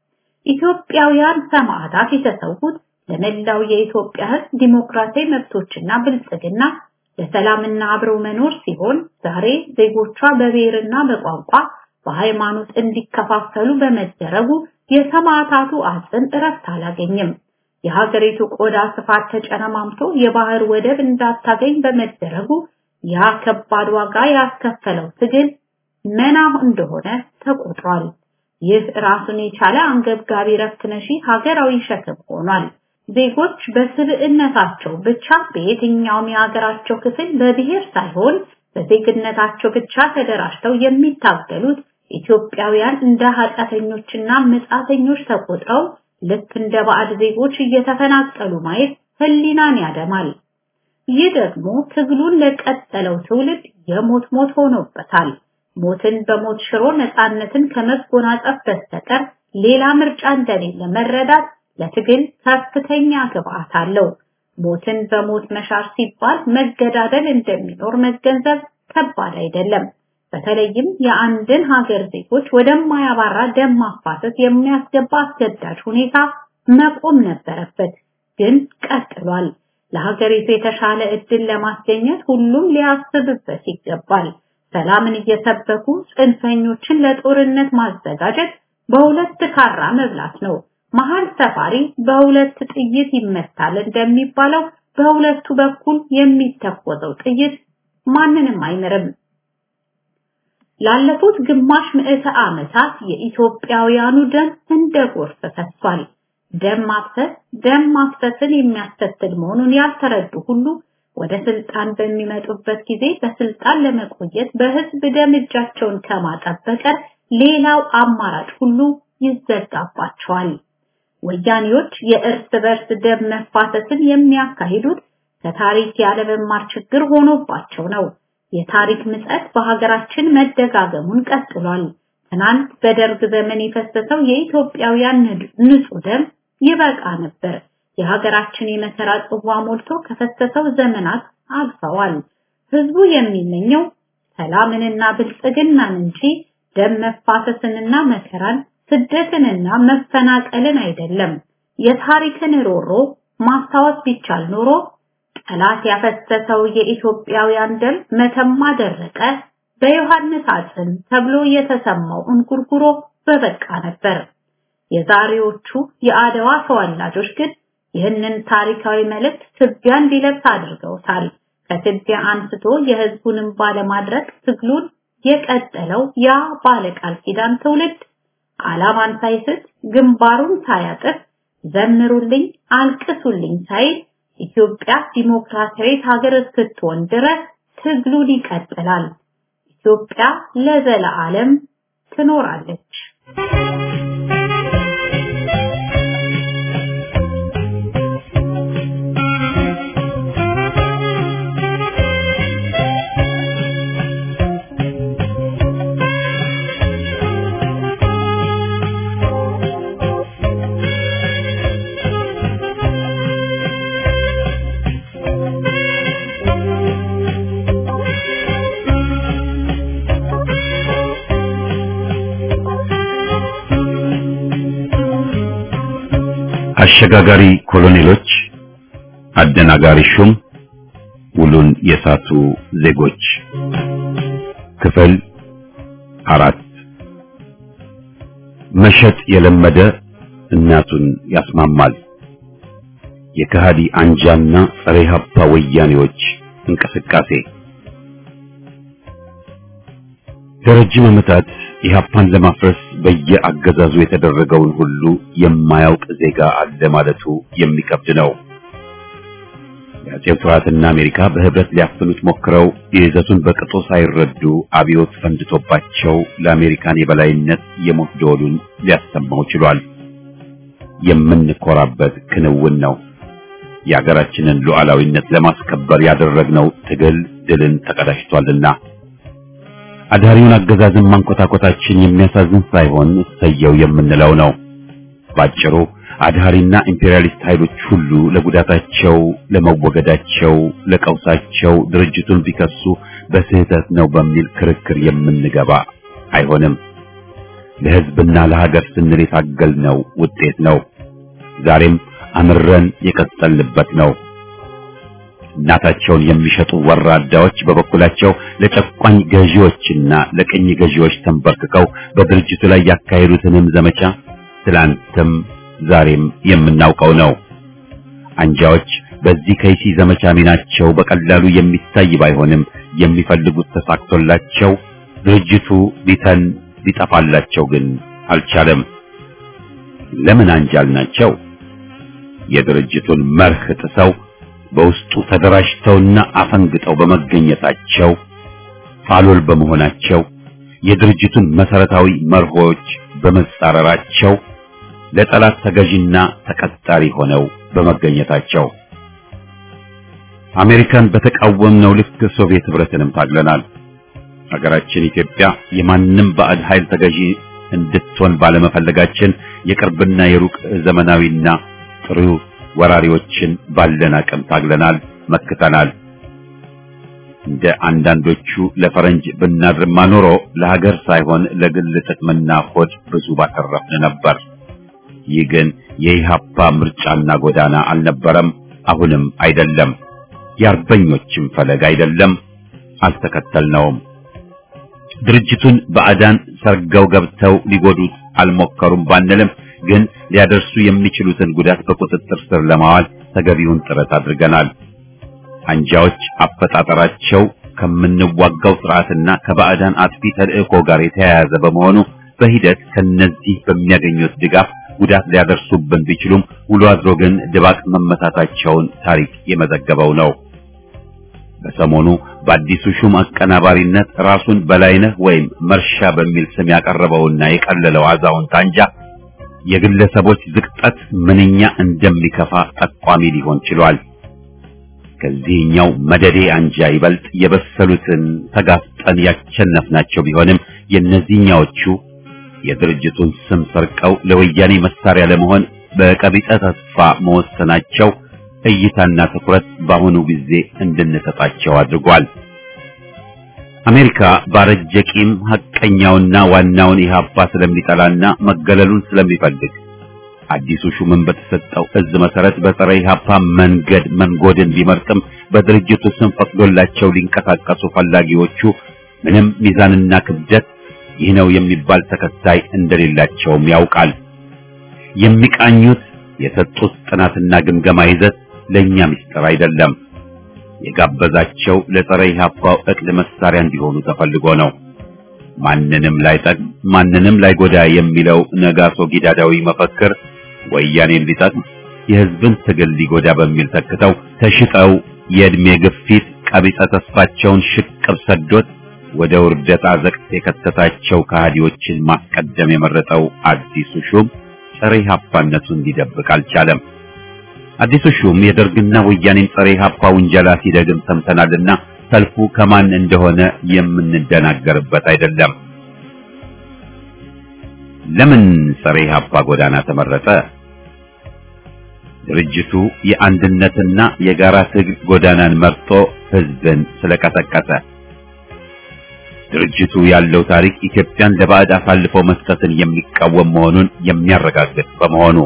C: ኢትዮጵያውያን ሰማዕታት የተሰዉት ለመላው የኢትዮጵያ ሕዝብ ዲሞክራሲያዊ መብቶችና ብልጽግና ለሰላምና አብረው መኖር ሲሆን ዛሬ ዜጎቿ በብሔርና በቋንቋ በሃይማኖት እንዲከፋፈሉ በመደረጉ የሰማዕታቱ አጽም እረፍት አላገኝም። የሀገሪቱ ቆዳ ስፋት ተጨረማምቶ የባህር ወደብ እንዳታገኝ በመደረጉ ያ ከባድ ዋጋ ያስከፈለው ትግል መና እንደሆነ ተቆጥሯል። ይህ ራሱን የቻለ አንገብጋቢ ረፍት ነሺ ሀገራዊ ሸክም ሆኗል። ዜጎች በስብዕነታቸው ብቻ በየትኛውም የሀገራቸው ክፍል በብሔር ሳይሆን በዜግነታቸው ብቻ ተደራጅተው የሚታገሉት ኢትዮጵያውያን እንደ ኃጢአተኞችና መጻተኞች ተቆጥረው ልክ እንደ ባዕድ ዜጎች እየተፈናቀሉ ማየት ህሊናን ያደማል። ይህ ደግሞ ትግሉን ለቀጠለው ትውልድ የሞት ሞት ሆኖበታል። ሞትን በሞት ሽሮ ነፃነትን ከመጎናጸፍ በስተቀር ሌላ ምርጫ እንደሌለ መረዳት ለትግል ከፍተኛ ግብአት አለው። ሞትን በሞት መሻር ሲባል መገዳደል እንደሚኖር መገንዘብ ከባድ አይደለም። በተለይም የአንድን ሀገር ዜጎች ወደማያባራ ደም ማፋሰስ የሚያስገባ አስገዳጅ ሁኔታ መቆም ነበረበት፣ ግን ቀጥሏል። ለሀገሪቱ የተሻለ እድል ለማስገኘት ሁሉም ሊያስብበት ይገባል። ሰላምን እየሰበኩ ጽንፈኞችን ለጦርነት ማዘጋጀት በሁለት ካራ መብላት ነው። መሀል ሰፋሪ በሁለት ጥይት ይመታል እንደሚባለው በሁለቱ በኩል የሚተኮሰው ጥይት ማንንም አይምርም። ላለፉት ግማሽ ምዕተ ዓመታት የኢትዮጵያውያኑ ደም እንደ ጎርፍ ፈሷል። ደም ማፍሰስ ደም ማፍሰስን የሚያስከትል መሆኑን ያልተረዱ ሁሉ ወደ ስልጣን በሚመጡበት ጊዜ በስልጣን ለመቆየት በህዝብ ደም እጃቸውን ከማጠብ በቀር ሌላው አማራጭ ሁሉ ይዘጋባቸዋል። ወያኔዎች የእርስ በርስ ደም መፋሰስን የሚያካሂዱት ከታሪክ ያለመማር ችግር ሆኖባቸው ነው። የታሪክ ምጸት በሀገራችን መደጋገሙን ቀጥሏል። ትናንት በደርግ ዘመን የፈሰሰው የኢትዮጵያውያን ንጹህ ደም ይበቃ ነበር። የሀገራችን የመከራ ጽዋ ሞልቶ ከፈሰሰው ዘመናት አልፈዋል። ህዝቡ የሚመኘው ሰላምንና ብልጽግናን እንጂ ደም መፋሰስንና መከራን፣ ስደትንና መፈናቀልን አይደለም። የታሪክን ሮሮ ማስታወስ ቢቻል ኖሮ ጠላት ያፈሰሰው የኢትዮጵያውያን ደም መተማ ደረቀ፣ በዮሐንስ አጽም ተብሎ የተሰማው እንጉርጉሮ በበቃ ነበር። የዛሬዎቹ የአድዋ ተወላጆች ግን ይህንን ታሪካዊ መልእክት ትቢያ እንዲለብስ አድርገውታል። ከትቢያ አንስቶ የህዝቡንም ባለማድረግ ትግሉን የቀጠለው ያ ባለቃል ኪዳን ትውልድ ዓላማን ሳይስት ግንባሩን ሳያጥፍ ዘምሩልኝ አልቅሱልኝ ሳይል ኢትዮጵያ ዲሞክራሲያዊት ሀገር እስክትሆን ድረስ ትግሉን ይቀጥላል። ኢትዮጵያ ለዘለዓለም ትኖራለች።
A: አሸጋጋሪ ኮሎኔሎች፣ አደናጋሪ ሹም፣ ውሉን የሳቱ ዜጎች ክፍል አራት መሸጥ የለመደ እናቱን ያስማማል። የከሃዲ አንጃና ጸረ ኢህአፓ ወያኔዎች እንቅስቃሴ ለረጅም ዓመታት ኢህአፓን ለማፍረስ በየአገዛዙ የተደረገውን ሁሉ የማያውቅ ዜጋ አለ ማለቱ የሚከብድ ነው። የአጼው ስርዓትና አሜሪካ በህብረት ሊያፍኑት ሞክረው የይዘቱን በቅጡ ሳይረዱ አብዮት ፈንድቶባቸው ለአሜሪካን የበላይነት የሞት ደወሉን ሊያሰማው ችሏል። የምንኮራበት ክንውን ነው። የሀገራችንን ሉዓላዊነት ለማስከበር ያደረግነው ትግል ድልን ተቀዳጅቷልና አዳሪውን አገዛዝን ማንኮታኮታችን የሚያሳዝን ሳይሆን እሰየው የምንለው ነው። ባጭሩ አድሃሪና ኢምፔሪያሊስት ኃይሎች ሁሉ ለጉዳታቸው፣ ለመወገዳቸው፣ ለቀውሳቸው ድርጅቱን ቢከሱ በስህተት ነው በሚል ክርክር የምንገባ አይሆንም። ለህዝብና ለሀገር ስንል የታገልነው ውጤት ነው። ዛሬም አምረን የቀጠልንበት ነው። እናታቸውን የሚሸጡ ወራዳዎች በበኩላቸው ለጨቋኝ ገዢዎችና ለቅኝ ገዢዎች ተንበርክከው በድርጅቱ ላይ ያካሄዱትንም ዘመቻ ትላንትም ዛሬም የምናውቀው ነው። አንጃዎች በዚህ ከይሲ ዘመቻ ሚናቸው በቀላሉ የሚታይ ባይሆንም የሚፈልጉት ተሳክቶላቸው ድርጅቱ ሊተን ሊጠፋላቸው ግን አልቻለም። ለምን አንጃል ናቸው? የድርጅቱን መርህ ጥሰው በውስጡ ተደራጅተውና አፈንግጠው በመገኘታቸው ፋሎል በመሆናቸው የድርጅቱን መሰረታዊ መርሆች በመጻረራቸው ለጠላት ተገዥና ተቀጣሪ ሆነው በመገኘታቸው አሜሪካን በተቃወምነው ልክ ሶቪየት ህብረትንም ታግለናል። ሀገራችን ኢትዮጵያ የማንም ባዕድ ኃይል ተገዢ እንድትሆን ባለመፈለጋችን የቅርብና የሩቅ ዘመናዊና ጥሩ ወራሪዎችን ባለን አቅም ታግለናል፣ መክተናል። እንደ አንዳንዶቹ ለፈረንጅ ብናድርማ ኖሮ ለሀገር ሳይሆን ለግል ጥቅምና ሆድ ብዙ ባተረፍን ነበር። ይህ ግን የኢሃፓ ምርጫና ጎዳና አልነበረም፣ አሁንም አይደለም። የአርበኞችም ፈለግ አይደለም፣ አልተከተልነውም። ድርጅቱን ባዕዳን ሰርገው ገብተው ሊጎዱት አልሞከሩም ባንልም ግን ሊያደርሱ የሚችሉትን ጉዳት በቁጥጥር ስር ለማዋል ተገቢውን ጥረት አድርገናል። አንጃዎች አፈጣጠራቸው ከምንዋጋው ስርዓትና ከባዕዳን አጥፊ ተልእኮ ጋር የተያያዘ በመሆኑ በሂደት ከነዚህ በሚያገኙት ድጋፍ ጉዳት ሊያደርሱብን ቢችሉም ውሎ አድሮ ግን ድባቅ መመታታቸውን ታሪክ የመዘገበው ነው። በሰሞኑ በአዲሱ ሹም አቀናባሪነት ራሱን በላይነህ ወይም መርሻ በሚል ስም ያቀረበውና የቀለለው አዛውንት አንጃ የግለሰቦች ዝቅጠት ምንኛ እንደሚከፋ ጠቋሚ ሊሆን ችሏል። ከዚህኛው መደዴ አንጃ ይበልጥ የበሰሉትን ተጋፍጠን ያቸነፍናቸው ቢሆንም የእነዚህኛዎቹ የድርጅቱን ስም ሰርቀው ለወያኔ መሳሪያ ለመሆን በቀቢጸ ተስፋ መወሰናቸው እይታና ትኩረት በአሁኑ ጊዜ እንድንሰጣቸው አድርጓል። አሜሪካ ባረጀ ቂም ሐቀኛውና ዋናውን ኢህአፓ ስለሚጠላና መገለሉን ስለሚፈልግ አዲሱ ሹምን በተሰጠው እዝ መሰረት በጸረ ኢህአፓ መንገድ መንጎድን ቢመርጥም በድርጅቱ ስም ፈቅዶላቸው ሊንቀሳቀሱ ፈላጊዎቹ ምንም ሚዛንና ክብደት ይህ ነው የሚባል ተከታይ እንደሌላቸውም ያውቃል። የሚቃኙት የሰጡት ጥናትና ግምገማ ይዘት ለኛ ምስጢር አይደለም። የጋበዛቸው ለጸረ ኢህአፓው እቅድ መሳሪያ እንዲሆኑ ተፈልጎ ነው። ማንንም ላይጠቅም ማንንም ላይጎዳ የሚለው ነጋሶ ጊዳዳዊ መፈክር ወያኔን ሊጠቅም የህዝብን ትግል ሊጎዳ በሚል ተክተው ተሽጠው የእድሜ ግፊት ቀቢጸ ተስፋቸውን ሽቅብ ሰዶት ወደ ውርደት አዘቅት የከተታቸው ከሃዲዎችን ማስቀደም የመረጠው አዲሱ ሹም ጸረ ኢህአፓነቱን ሊደብቅ አልቻለም። አዲሱ ሹም የደርግና ወያኔን ጸረ ኢህአፓ ውንጀላ ሲደግም ሰምተናልና ሰልፉ ከማን እንደሆነ የምንደናገርበት አይደለም። ለምን ጸረ ኢህአፓ ጎዳና ተመረጠ? ድርጅቱ የአንድነትና የጋራ ትግል ጎዳናን መርጦ ህዝብን ስለቀሰቀሰ ድርጅቱ ያለው ታሪክ ኢትዮጵያን ለባዕድ አሳልፎ መስጠትን የሚቃወም መሆኑን የሚያረጋግጥ በመሆኑ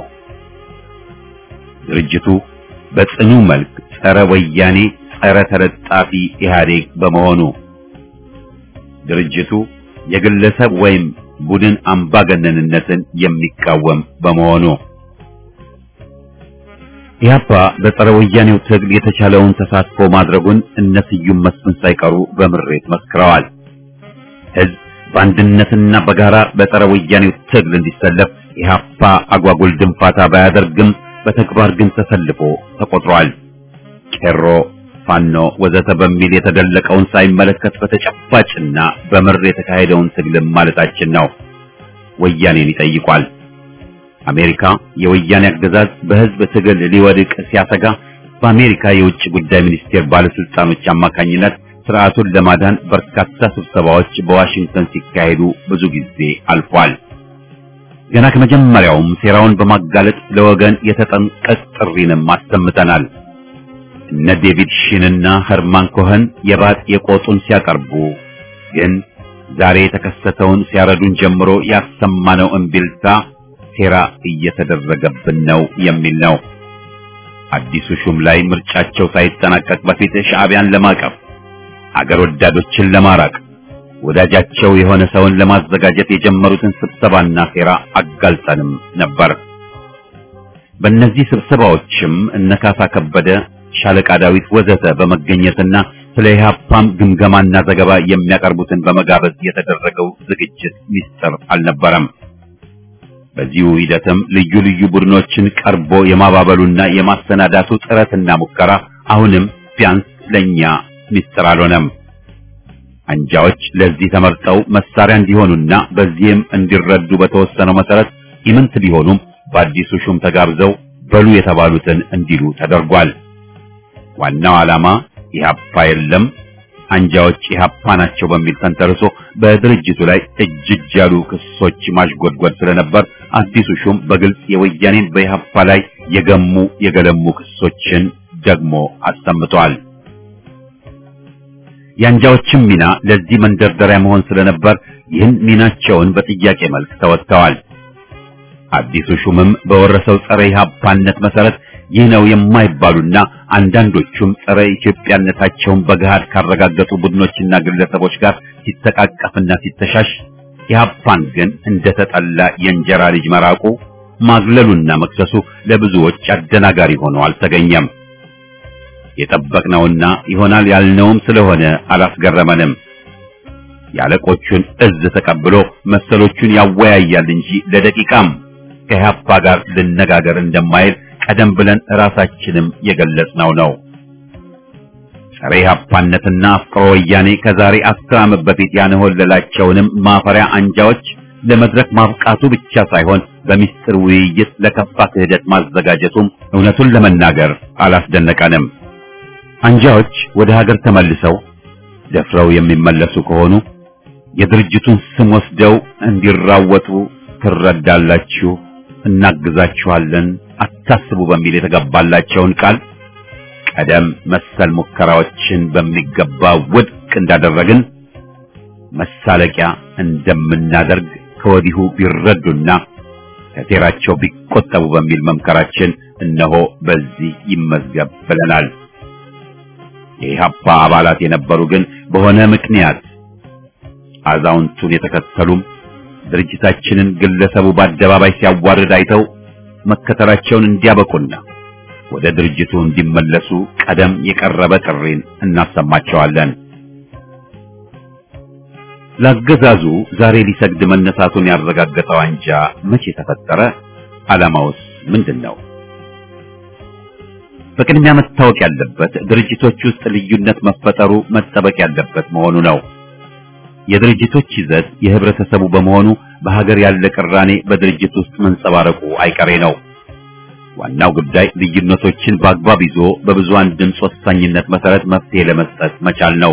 A: ድርጅቱ በጽኑ መልክ ጸረ ወያኔ፣ ጸረ ተለጣፊ ኢህአዴግ በመሆኑ ድርጅቱ የግለሰብ ወይም ቡድን አምባገነንነትን የሚቃወም በመሆኑ ኢህአፓ በጸረ ወያኔው ትግል የተቻለውን ተሳትፎ ማድረጉን እነ ስዩም መስፍን ሳይቀሩ በምሬት መስክረዋል። ህዝብ በአንድነትና በጋራ በጸረ ወያኔው ትግል እንዲሰለፍ ኢህአፓ አጓጉል ድንፋታ ባያደርግም በተግባር ግን ተሰልፎ ተቆጥሯል። ቄሮ፣ ፋኖ ወዘተ በሚል የተደለቀውን ሳይመለከት በተጨባጭና በምር የተካሄደውን ትግልም ማለታችን ነው። ወያኔን ይጠይቋል። አሜሪካ የወያኔ አገዛዝ በህዝብ ትግል ሊወድቅ ሲያሰጋ በአሜሪካ የውጭ ጉዳይ ሚኒስቴር ባለስልጣኖች አማካኝነት ስርዓቱን ለማዳን በርካታ ስብሰባዎች በዋሽንግተን ሲካሄዱ ብዙ ጊዜ አልፏል። ገና ከመጀመሪያውም ሴራውን በማጋለጥ ለወገን የተጠንቀቅ ጥሪንም አሰምተናል። እነ ዴቪድ ሺንና ኸርማን ኮኸን የባጥ የቆጡን ሲያቀርቡ ግን ዛሬ የተከሰተውን ሲያረዱን ጀምሮ ያሰማነው እምቢልታ ሴራ እየተደረገብን ነው የሚል ነው። አዲሱ ሹም ላይ ምርጫቸው ሳይጠናቀቅ በፊት ሻዕቢያን ለማቀፍ አገር ወዳዶችን ለማራቅ ወዳጃቸው የሆነ ሰውን ለማዘጋጀት የጀመሩትን ስብሰባና ሴራ አጋልጠንም ነበር። በእነዚህ ስብሰባዎችም እነ ካሳ ከበደ፣ ሻለቃ ዳዊት ወዘተ በመገኘትና ስለ ኢህአፓም ግምገማና ዘገባ የሚያቀርቡትን በመጋበዝ የተደረገው ዝግጅት ሚስጥር አልነበረም። በዚሁ ሂደትም ልዩ ልዩ ቡድኖችን ቀርቦ የማባበሉና የማሰናዳቱ ጥረትና ሙከራ አሁንም ቢያንስ ለኛ ሚስጥር አልሆነም። አንጃዎች ለዚህ ተመርጠው መሳሪያ እንዲሆኑና በዚህም እንዲረዱ በተወሰነው መሰረት ኢምንት ቢሆኑም በአዲሱ ሹም ተጋብዘው በሉ የተባሉትን እንዲሉ ተደርጓል። ዋናው ዓላማ ኢህአፓ የለም አንጃዎች ኢህአፓ ናቸው በሚል ተንተርሶ በድርጅቱ ላይ እጅ እጅ ያሉ ክሶች ማሽጎድጎድ ስለነበር አዲሱ ሹም በግልጽ የወያኔን በኢህአፓ ላይ የገሙ የገለሙ ክሶችን ደግሞ አሰምተዋል። የአንጃዎችም ሚና ለዚህ መንደርደሪያ መሆን ስለነበር ይህን ሚናቸውን በጥያቄ መልክ ተወጥተዋል። አዲሱ ሹምም በወረሰው ጸረ ኢህአፓነት መሰረት ይህ ነው የማይባሉና አንዳንዶቹም ጸረ ኢትዮጵያነታቸውን በገሃድ ካረጋገጡ ቡድኖችና ግለሰቦች ጋር ሲተቃቀፍና ሲተሻሽ ኢህአፓን ግን እንደተጠላ የእንጀራ ልጅ መራቁ ማግለሉና መክሰሱ ለብዙዎች አደናጋሪ ሆኖ አልተገኘም። የጠበቅነውና ይሆናል ያልነውም ስለሆነ አላስገረመንም። የአለቆቹን እዝ ተቀብሎ መሰሎቹን ያወያያል እንጂ ለደቂቃም ከኢህአፓ ጋር ልነጋገር እንደማይል ቀደም ብለን ራሳችንም የገለጽነው ነው። ጸረ ኢህአፓነትና አፍቅሮ ወያኔ ከዛሬ አስር ዓመት በፊት ያንሆለላቸውንም ማፈሪያ አንጃዎች ለመድረክ ማብቃቱ ብቻ ሳይሆን በሚስጥር ውይይት ለከፋ ክህደት ማዘጋጀቱም እውነቱን ለመናገር አላስደነቀንም። አንጃዎች ወደ ሀገር ተመልሰው ደፍረው የሚመለሱ ከሆኑ የድርጅቱን ስም ወስደው እንዲራወጡ ትረዳላችሁ፣ እናግዛችኋለን፣ አታስቡ በሚል የተገባላቸውን ቃል ቀደም መሰል ሙከራዎችን በሚገባ ውድቅ እንዳደረግን መሳለቂያ እንደምናደርግ ከወዲሁ ቢረዱና ከሴራቸው ቢቆጠቡ በሚል መምከራችን እነሆ በዚህ ይመዝገብ ብለናል። የኢህአፓ አባላት የነበሩ ግን በሆነ ምክንያት አዛውንቱን የተከተሉም ድርጅታችንን ግለሰቡ በአደባባይ ሲያዋርድ አይተው መከተላቸውን እንዲያበቁና ወደ ድርጅቱ እንዲመለሱ ቀደም የቀረበ ጥሪን እናሰማቸዋለን። ለአገዛዙ ዛሬ ሊሰግድ መነሳቱን ያረጋገጠው አንጃ መቼ ተፈጠረ? ዓላማውስ ምንድን ነው? በቅድሚያ መታወቅ ያለበት ድርጅቶች ውስጥ ልዩነት መፈጠሩ መጠበቅ ያለበት መሆኑ ነው። የድርጅቶች ይዘት የህብረተሰቡ በመሆኑ በሀገር ያለ ቅራኔ በድርጅት ውስጥ መንጸባረቁ አይቀሬ ነው። ዋናው ጉዳይ ልዩነቶችን በአግባብ ይዞ በብዙሃን ድምፅ ወሳኝነት መሰረት መፍትሄ ለመስጠት መቻል ነው።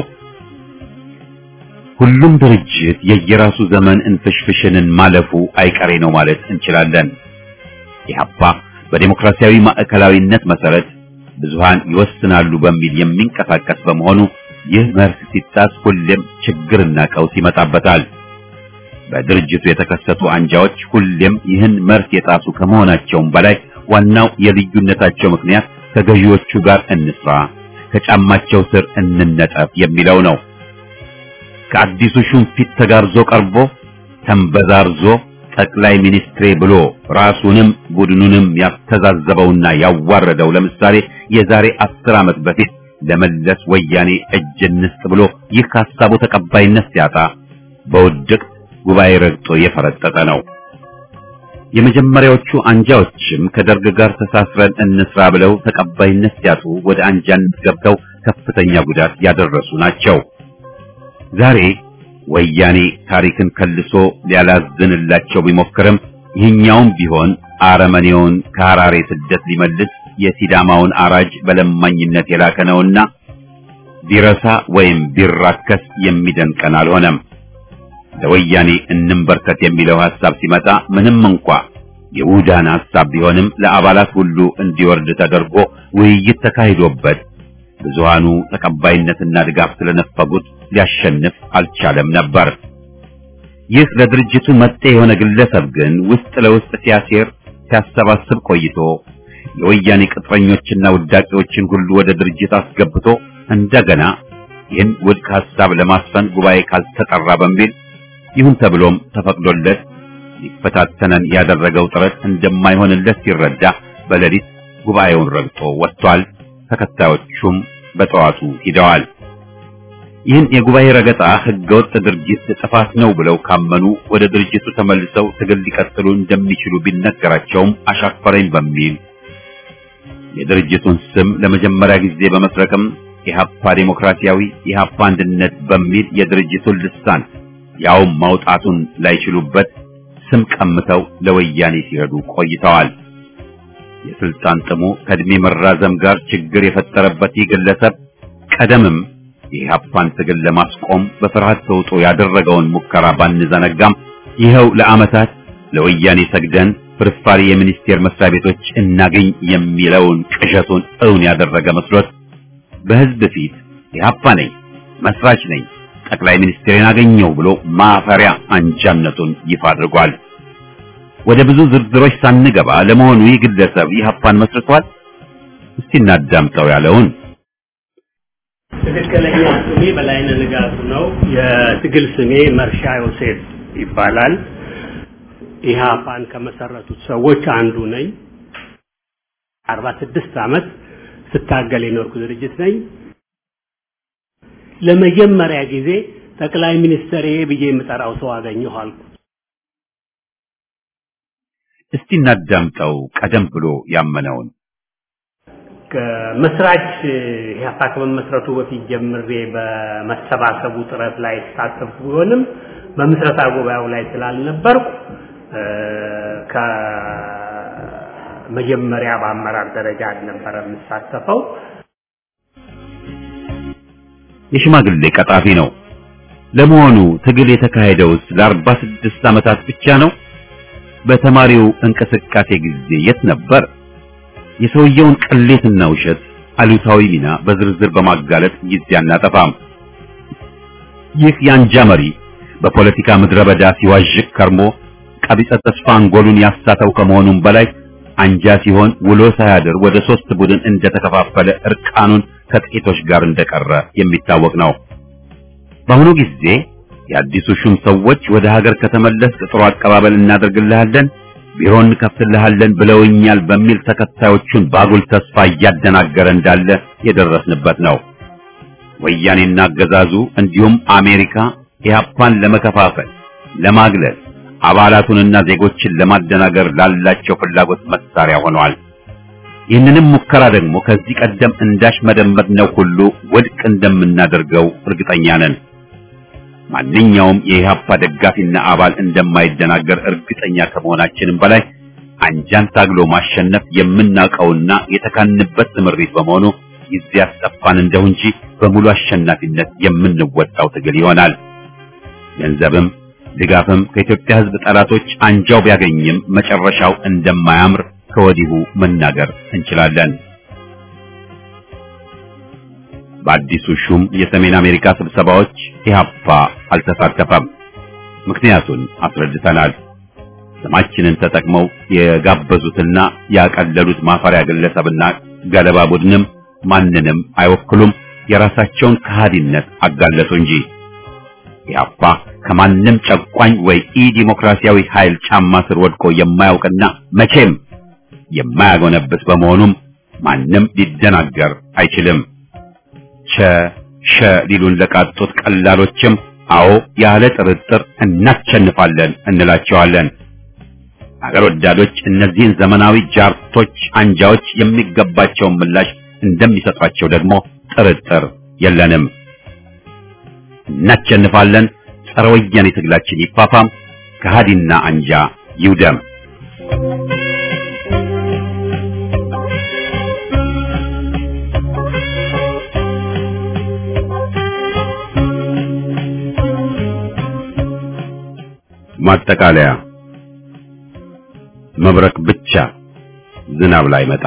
A: ሁሉም ድርጅት የየራሱ ዘመን እንፍሽፍሽንን ማለፉ አይቀሬ ነው ማለት እንችላለን። ኢህአፓ በዴሞክራሲያዊ ማዕከላዊነት መሰረት ብዙሃን ይወስናሉ በሚል የሚንቀሳቀስ በመሆኑ ይህ መርህ ሲጣስ ሁሌም ችግርና ቀውስ ይመጣበታል። በድርጅቱ የተከሰቱ አንጃዎች ሁሌም ይህን መርህ የጣሱ ከመሆናቸውም በላይ ዋናው የልዩነታቸው ምክንያት ከገዢዎቹ ጋር እንስራ፣ ከጫማቸው ስር እንነጠፍ የሚለው ነው። ከአዲሱ ሹም ፊት ተጋርዞ ቀርቦ ተንበዛርዞ ጠቅላይ ሚኒስትሬ ብሎ ራሱንም ቡድኑንም ያስተዛዘበውና ያዋረደው ለምሳሌ የዛሬ አስር ዓመት በፊት ለመለስ ወያኔ እጅ እንስጥ ብሎ ይህ ከሀሳቡ ተቀባይነት ሲያጣ በውድቅ ጉባኤ ረግጦ የፈረጠጠ ነው። የመጀመሪያዎቹ አንጃዎችም ከደርግ ጋር ተሳስረን እንስራ ብለው ተቀባይነት ሲያጡ ወደ አንጃነት ገብተው ከፍተኛ ጉዳት ያደረሱ ናቸው። ዛሬ ወያኔ ታሪክን ከልሶ ሊያላዝንላቸው ቢሞክርም ይህኛውም ቢሆን አረመኔውን ከሐራሬ ስደት ሊመልስ የሲዳማውን አራጅ በለማኝነት የላከ ነውና ቢረሳ ወይም ቢራከስ የሚደንቀን አልሆነም። ለወያኔ እንንበርከት የሚለው ሐሳብ ሲመጣ ምንም እንኳ የውዳን ሐሳብ ቢሆንም ለአባላት ሁሉ እንዲወርድ ተደርጎ ውይይት ተካሂዶበት ብዙሃኑ ተቀባይነትና ድጋፍ ስለነፈጉት ሊያሸንፍ አልቻለም ነበር። ይህ ለድርጅቱ መጤ የሆነ ግለሰብ ግን ውስጥ ለውስጥ ሲያሴር ሲያሰባስብ ቆይቶ የወያኔ ቅጥረኞችና ውዳቂዎችን ሁሉ ወደ ድርጅት አስገብቶ እንደገና ይህን ውድቅ ሐሳብ ለማስፈን ጉባኤ ካልተጠራ በሚል ይሁን ተብሎም ተፈቅዶለት ሊፈታተነን ያደረገው ጥረት እንደማይሆንለት ሲረዳ በሌሊት ጉባኤውን ረግጦ ወጥቷል። ተከታዮቹም በጠዋቱ ሂደዋል። ይህን የጉባኤ ረገጣ ህገወጥ ድርጊት ጥፋት ነው ብለው ካመኑ ወደ ድርጅቱ ተመልሰው ትግል ሊቀጥሉ እንደሚችሉ ቢነገራቸውም አሻፈረኝ በሚል የድርጅቱን ስም ለመጀመሪያ ጊዜ በመስረቅም ኢህአፓ ዴሞክራሲያዊ ኢህአፓ አንድነት በሚል የድርጅቱን ልሳን ያውም ማውጣቱን ላይችሉበት ስም ቀምተው ለወያኔ ሲረዱ ቆይተዋል። የስልጣን ጥሙ ከእድሜ መራዘም ጋር ችግር የፈጠረበት ይህ ግለሰብ ቀደምም የኢህአፓን ትግል ለማስቆም በፍርሃት ተውጦ ያደረገውን ሙከራ ባንዘነጋም ይኸው ለዓመታት ለወያኔ ሰግደን ፍርፋሪ የሚኒስቴር መስሪያ ቤቶች እናገኝ የሚለውን ቅዠቱን እውን ያደረገ መስሎት በህዝብ ፊት ኢህአፓ ነኝ፣ መስራች ነኝ፣ ጠቅላይ ሚኒስትሬን አገኘው ብሎ ማፈሪያ አንጃነቱን ይፋ አድርጓል። ወደ ብዙ ዝርዝሮች ሳንገባ ለመሆኑ ይህ ግለሰብ ኢህአፓን መስርቷል? እስቲ እናዳምጠው ያለውን
D: ትክክለኛ ስሜ በላይነህ ንጋቱ ነው። የትግል ስሜ መርሻ ዮሴፍ ይባላል። ኢህአፓን ከመሰረቱት ሰዎች አንዱ ነኝ። አርባ ስድስት ዓመት ስታገል የኖርኩ ድርጅት ነኝ። ለመጀመሪያ ጊዜ ጠቅላይ ሚኒስትሬ ብዬ የምጠራው ሰው አገኘሁ አልኩ።
A: እስቲ እናዳምጠው ቀደም ብሎ ያመነውን።
D: መስራች ኢህአፓ ከመመስረቱ በፊት ጀምሬ በመሰባሰቡ ጥረት ላይ ተሳተፍኩ ቢሆንም በምስረታ ጉባኤው ላይ ስላልነበርኩ ከመጀመሪያ በአመራር ደረጃ አልነበረ የምሳተፈው።
A: የሽማግሌ ቀጣፊ ነው። ለመሆኑ ትግል የተካሄደውስ ለአርባ ስድስት ዓመታት ብቻ ነው? በተማሪው እንቅስቃሴ ጊዜ የት ነበር? የሰውየውን ቅሌትና ውሸት አሉታዊ ሚና በዝርዝር በማጋለጥ ጊዜ አናጠፋም። ይህ የአንጃ መሪ በፖለቲካ ምድረ በዳ ሲዋዥቅ ከርሞ ቀቢጸ ተስፋ አንጎሉን ያሳተው ከመሆኑም በላይ አንጃ ሲሆን ውሎ ሳያድር ወደ ሶስት ቡድን እንደተከፋፈለ እርቃኑን ከጥቂቶች ጋር እንደቀረ የሚታወቅ ነው። በአሁኑ ጊዜ የአዲሱ ሹም ሰዎች ወደ ሀገር ከተመለስ ጥሩ አቀባበል እናደርግልሃለን፣ ቢሮ እንከፍትልሃለን ብለውኛል በሚል ተከታዮቹን ባጉል ተስፋ እያደናገረ እንዳለ የደረስንበት ነው። ወያኔና አገዛዙ እንዲሁም አሜሪካ ኢህአፓን ለመከፋፈል፣ ለማግለል አባላቱንና ዜጎችን ለማደናገር ላላቸው ፍላጎት መሳሪያ ሆነዋል። ይህንንም ሙከራ ደግሞ ከዚህ ቀደም እንዳሽመደመድነው ሁሉ ውድቅ እንደምናደርገው እርግጠኛ ነን። ማንኛውም የኢህአፓ ደጋፊና አባል እንደማይደናገር እርግጠኛ ከመሆናችንም በላይ አንጃን ታግሎ ማሸነፍ የምናውቀውና የተካንበት ትምሪት በመሆኑ ጊዜ ያስጠፋን እንደው እንጂ በሙሉ አሸናፊነት የምንወጣው ትግል ይሆናል። ገንዘብም ድጋፍም ከኢትዮጵያ ሕዝብ ጠላቶች አንጃው ቢያገኝም መጨረሻው እንደማያምር ከወዲሁ መናገር እንችላለን። በአዲሱ ሹም የሰሜን አሜሪካ ስብሰባዎች ኢህአፓ አልተሳተፈም። ምክንያቱን አስረድተናል። ስማችንን ተጠቅመው የጋበዙትና ያቀለሉት ማፈሪያ ግለሰብና ገለባ ቡድንም ማንንም አይወክሉም። የራሳቸውን ከሃዲነት አጋለጡ እንጂ ኢህአፓ ከማንም ጨቋኝ ወይ ኢ ዲሞክራሲያዊ ኃይል ጫማ ስር ወድቆ የማያውቅና መቼም የማያጎነብስ በመሆኑም ማንም ሊደናገር አይችልም። ቸ ሸ ሊሉን ለቃጡት ቀላሎችም አዎ ያለ ጥርጥር እናሸንፋለን እንላቸዋለን። አገር ወዳዶች እነዚህን ዘመናዊ ጃርቶች አንጃዎች የሚገባቸውን ምላሽ እንደሚሰጧቸው ደግሞ ጥርጥር የለንም። እናሸንፋለን። ጸረ ወያኔ ትግላችን ይፋፋም፣ ከሃዲና አንጃ ይውደም። ማጠቃለያ መብረቅ ብቻ ዝናብ ላይ መጣ።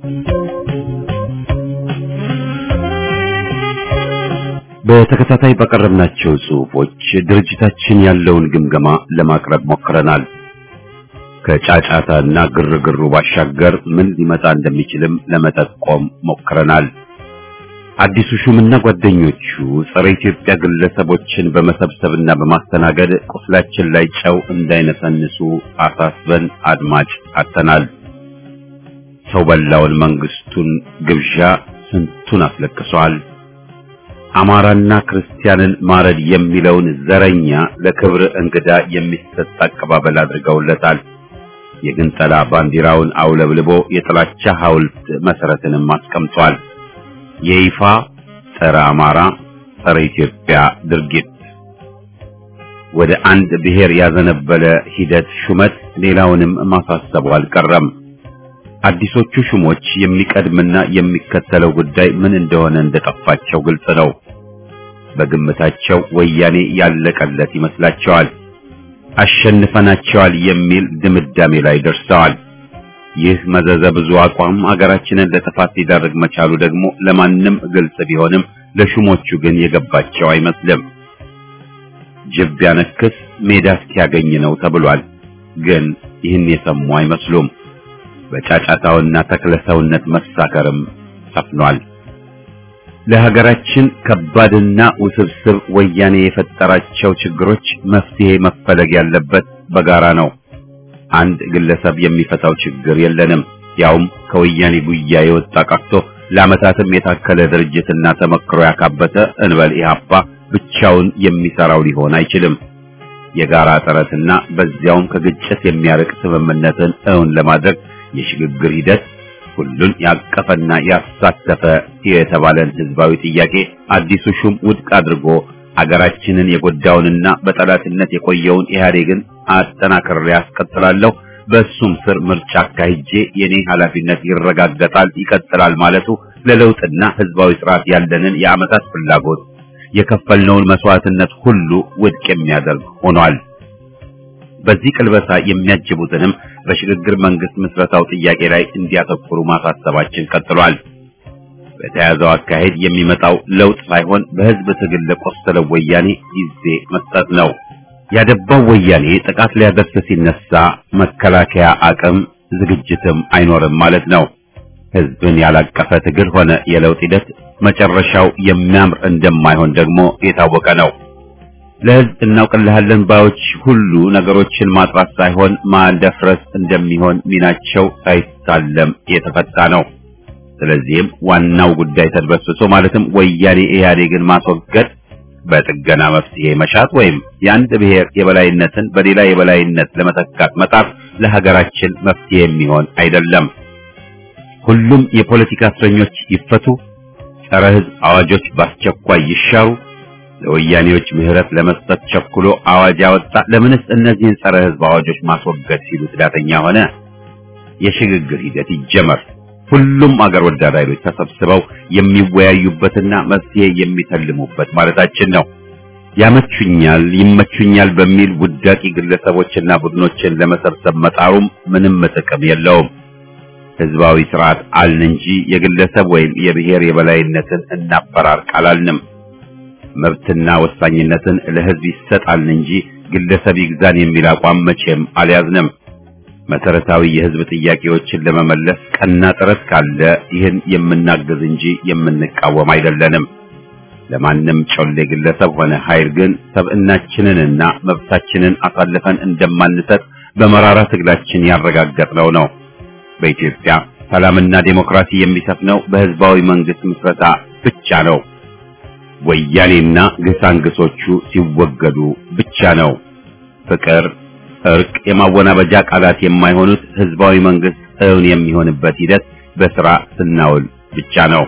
A: በተከታታይ ባቀረብናቸው ጽሑፎች ድርጅታችን ያለውን ግምገማ ለማቅረብ ሞክረናል። ከጫጫታና ግርግሩ ባሻገር ምን ሊመጣ እንደሚችልም ለመጠቆም ሞክረናል። አዲሱ ሹምና ጓደኞቹ ጸረ ኢትዮጵያ ግለሰቦችን በመሰብሰብና በማስተናገድ ቁስላችን ላይ ጨው እንዳይነሰንሱ አሳስበን አድማጭ አጥተናል። ሰው በላውን መንግስቱን ግብዣ ስንቱን አስለቅሷል። አማራና ክርስቲያንን ማረድ የሚለውን ዘረኛ ለክብር እንግዳ የሚሰጥ አቀባበል አድርገውለታል። የግንጠላ ባንዲራውን አውለብልቦ የጥላቻ ሐውልት መሰረትንም አስቀምጧል። የይፋ ጸረ አማራ ጸረ ኢትዮጵያ ድርጊት ወደ አንድ ብሔር ያዘነበለ ሂደት ሹመት ሌላውንም ማሳሰቡ አልቀረም። አዲሶቹ ሹሞች የሚቀድምና የሚከተለው ጉዳይ ምን እንደሆነ እንደጠፋቸው ግልጽ ነው። በግምታቸው ወያኔ ያለቀለት ይመስላቸዋል። አሸንፈናቸዋል የሚል ድምዳሜ ላይ ደርሰዋል። ይህ መዘዘ ብዙ አቋም አገራችንን ለጥፋት ሊዳርግ መቻሉ ደግሞ ለማንም ግልጽ ቢሆንም ለሹሞቹ ግን የገባቸው አይመስልም። ጅብ ቢያነክስ ሜዳ እስኪያገኝ ነው ተብሏል። ግን ይህን የሰሙ አይመስሉም። በጫጫታውና ተክለሰውነት መሳከርም ሰፍኗል። ለሀገራችን ከባድና ውስብስብ ወያኔ የፈጠራቸው ችግሮች መፍትሄ መፈለግ ያለበት በጋራ ነው። አንድ ግለሰብ የሚፈታው ችግር የለንም። ያውም ከወያኔ ጉያ የወጣ ቀርቶ ለዓመታትም የታከለ ድርጅትና ተመክሮ ያካበተ እንበል ኢህአፓ ብቻውን የሚሰራው ሊሆን አይችልም። የጋራ ጥረትና በዚያውም ከግጭት የሚያርቅ ስምምነትን እውን ለማድረግ የሽግግር ሂደት ሁሉን ያቀፈና ያሳተፈ የተባለን ህዝባዊ ጥያቄ አዲሱ ሹም ውድቅ አድርጎ አገራችንን የጎዳውንና በጠላትነት የቆየውን ኢህአዴግን አጠናክሬ ያስቀጥላለሁ፣ በሱም ስር ምርጫ አካሂጄ የኔ ኃላፊነት ይረጋገጣል፣ ይቀጥላል ማለቱ ለለውጥና ህዝባዊ ስርዓት ያለንን የዓመታት ፍላጎት የከፈልነውን መስዋዕትነት ሁሉ ውድቅ የሚያደርግ ሆኗል። በዚህ ቅልበሳ የሚያጅቡትንም በሽግግር መንግስት ምስረታው ጥያቄ ላይ እንዲያተኩሩ ማሳሰባችን ቀጥሏል። በተያዘው አካሄድ የሚመጣው ለውጥ ሳይሆን በህዝብ ትግል ለቆሰለው ወያኔ ጊዜ መስጠት ነው። ያደባው ወያኔ ጥቃት ሊያደርስ ሲነሳ መከላከያ አቅም ዝግጅትም አይኖርም ማለት ነው። ህዝብን ያላቀፈ ትግል ሆነ የለውጥ ሂደት መጨረሻው የሚያምር እንደማይሆን ደግሞ የታወቀ ነው። ለህዝብ እናውቅልሃለን ባዮች ሁሉ ነገሮችን ማጥራት ሳይሆን ማደፍረስ እንደሚሆን ሚናቸው ሳይታለም የተፈታ ነው። ስለዚህም ዋናው ጉዳይ ተድበስብሶ ማለትም ወያኔ ኢህአዴግን ማስወገድ በጥገና መፍትሄ መሻት ወይም የአንድ ብሔር የበላይነትን በሌላ የበላይነት ለመተካት መጣር ለሀገራችን መፍትሄ የሚሆን አይደለም። ሁሉም የፖለቲካ እስረኞች ይፈቱ፣ ጸረ ህዝብ አዋጆች በአስቸኳይ ይሻሩ፣ ለወያኔዎች ምህረት ለመስጠት ቸኩሎ አዋጅ ያወጣ ለምንስ እነዚህን ጸረ ህዝብ አዋጆች ማስወገድ ሲሉ ትዳተኛ ሆነ? የሽግግር ሂደት ይጀመር። ሁሉም አገር ወዳድ ኃይሎች ተሰብስበው የሚወያዩበትና መፍትሄ የሚተልሙበት ማለታችን ነው። ያመቹኛል፣ ይመቹኛል በሚል ውዳቂ ግለሰቦችና ቡድኖችን ለመሰብሰብ መጣሩም ምንም ጥቅም የለውም። ህዝባዊ ስርዓት አልን እንጂ የግለሰብ ወይም የብሔር የበላይነትን እናፈራርቅ አላልንም። መብትና ወሳኝነትን ለህዝብ ይሰጣልን እንጂ ግለሰብ ይግዛን የሚል አቋም መቼም አልያዝንም። መሰረታዊ የህዝብ ጥያቄዎችን ለመመለስ ቀና ጥረት ካለ ይህን የምናግዝ እንጂ የምንቃወም አይደለንም። ለማንም ጮሌ ግለሰብ ሆነ ኃይል ግን ሰብዕናችንንና መብታችንን አሳልፈን እንደማንሰጥ በመራራ ትግላችን ያረጋገጥነው ነው። በኢትዮጵያ ሰላምና ዴሞክራሲ የሚሰፍነው በህዝባዊ መንግስት ምስረታ ብቻ ነው። ወያኔና ግሳንግሶቹ ሲወገዱ ብቻ ነው። ፍቅር፣ እርቅ፣ የማወናበጃ ቃላት የማይሆኑት ህዝባዊ መንግስት እውን የሚሆንበት ሂደት በስራ ስናውል ብቻ ነው።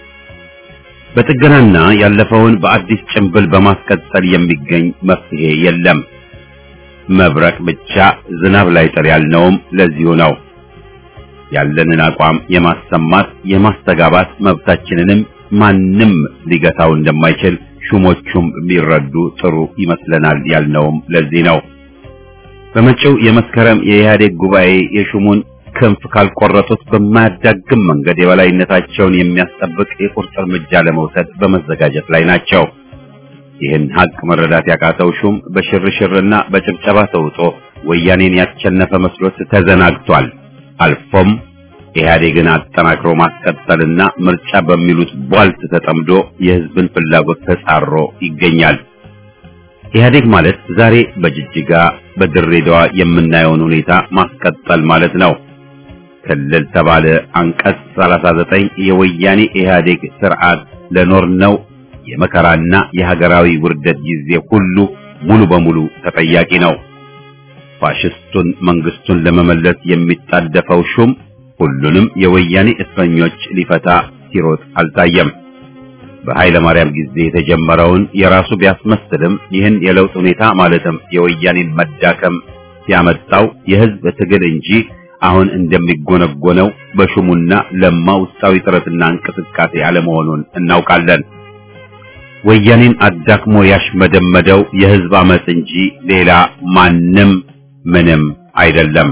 A: በጥገናና ያለፈውን በአዲስ ጭንብል በማስቀጠል የሚገኝ መፍትሄ የለም። መብረቅ ብቻ ዝናብ ላይ ጥር ያልነውም ለዚሁ ነው። ያለንን አቋም የማሰማት የማስተጋባት መብታችንንም ማንም ሊገታው እንደማይችል ሹሞቹም ቢረዱ ጥሩ ይመስለናል ያልነውም ለዚህ ነው። በመጪው የመስከረም የኢህአዴግ ጉባኤ የሹሙን ክንፍ ካልቆረጡት በማያዳግም መንገድ የበላይነታቸውን የሚያስጠብቅ የቁርጥ እርምጃ ለመውሰድ በመዘጋጀት ላይ ናቸው። ይህን ሀቅ መረዳት ያቃተው ሹም በሽርሽርና በጭብጨባ ተውጦ ወያኔን ያቸነፈ መስሎት ተዘናግቷል። አልፎም ኢህአዴግን አጠናክሮ ማስቀጠልና ምርጫ በሚሉት ቧልት ተጠምዶ የህዝብን ፍላጎት ተጻሮ ይገኛል። ኢህአዴግ ማለት ዛሬ በጅጅጋ በድሬዳዋ የምናየውን ሁኔታ ማስቀጠል ማለት ነው። ክልል ተባለ አንቀጽ 39 የወያኔ ኢህአዴግ ስርዓት ለኖርነው የመከራና የሀገራዊ ውርደት ጊዜ ሁሉ ሙሉ በሙሉ ተጠያቂ ነው። ፋሽስቱን መንግስቱን ለመመለስ የሚጣደፈው ሹም ሁሉንም የወያኔ እስረኞች ሊፈታ ሲሮጥ አልታየም። በኃይለ ማርያም ጊዜ የተጀመረውን የራሱ ቢያስመስልም ይህን የለውጥ ሁኔታ ማለትም የወያኔን መዳከም ያመጣው የህዝብ ትግል እንጂ አሁን እንደሚጎነጎነው በሹሙና ለማ ውስጣዊ ጥረትና እንቅስቃሴ አለመሆኑን እናውቃለን። ወያኔን አዳክሞ ያሽመደመደው የህዝብ አመጽ እንጂ ሌላ ማንም ምንም አይደለም።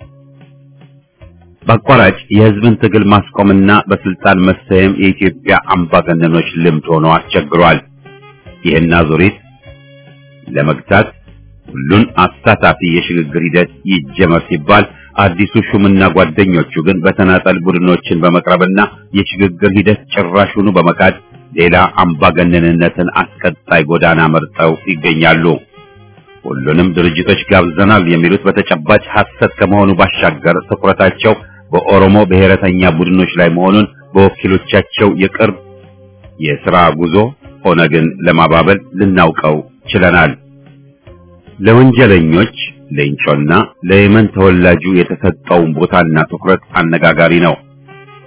A: በአቋራጭ የህዝብን ትግል ማስቆምና በስልጣን መሰየም የኢትዮጵያ አምባገነኖች ልምድ ሆኖ አስቸግሯል። ይህን አዙሪት ለመግታት ሁሉን አሳታፊ የሽግግር ሂደት ይጀመር ሲባል አዲሱ ሹምና ጓደኞቹ ግን በተናጠል ቡድኖችን በመቅረብና የሽግግር ሂደት ጭራሹኑ በመካድ ሌላ አምባገነንነትን አስቀጣይ ጎዳና መርጠው ይገኛሉ። ሁሉንም ድርጅቶች ጋብዘናል የሚሉት በተጨባጭ ሐሰት ከመሆኑ ባሻገር ትኩረታቸው በኦሮሞ ብሔረተኛ ቡድኖች ላይ መሆኑን በወኪሎቻቸው የቅርብ የሥራ ጉዞ ኦነግን ለማባበል ልናውቀው ችለናል። ለወንጀለኞች ሌንጮና ለየመን ተወላጁ የተሰጠውን ቦታና ትኩረት አነጋጋሪ ነው።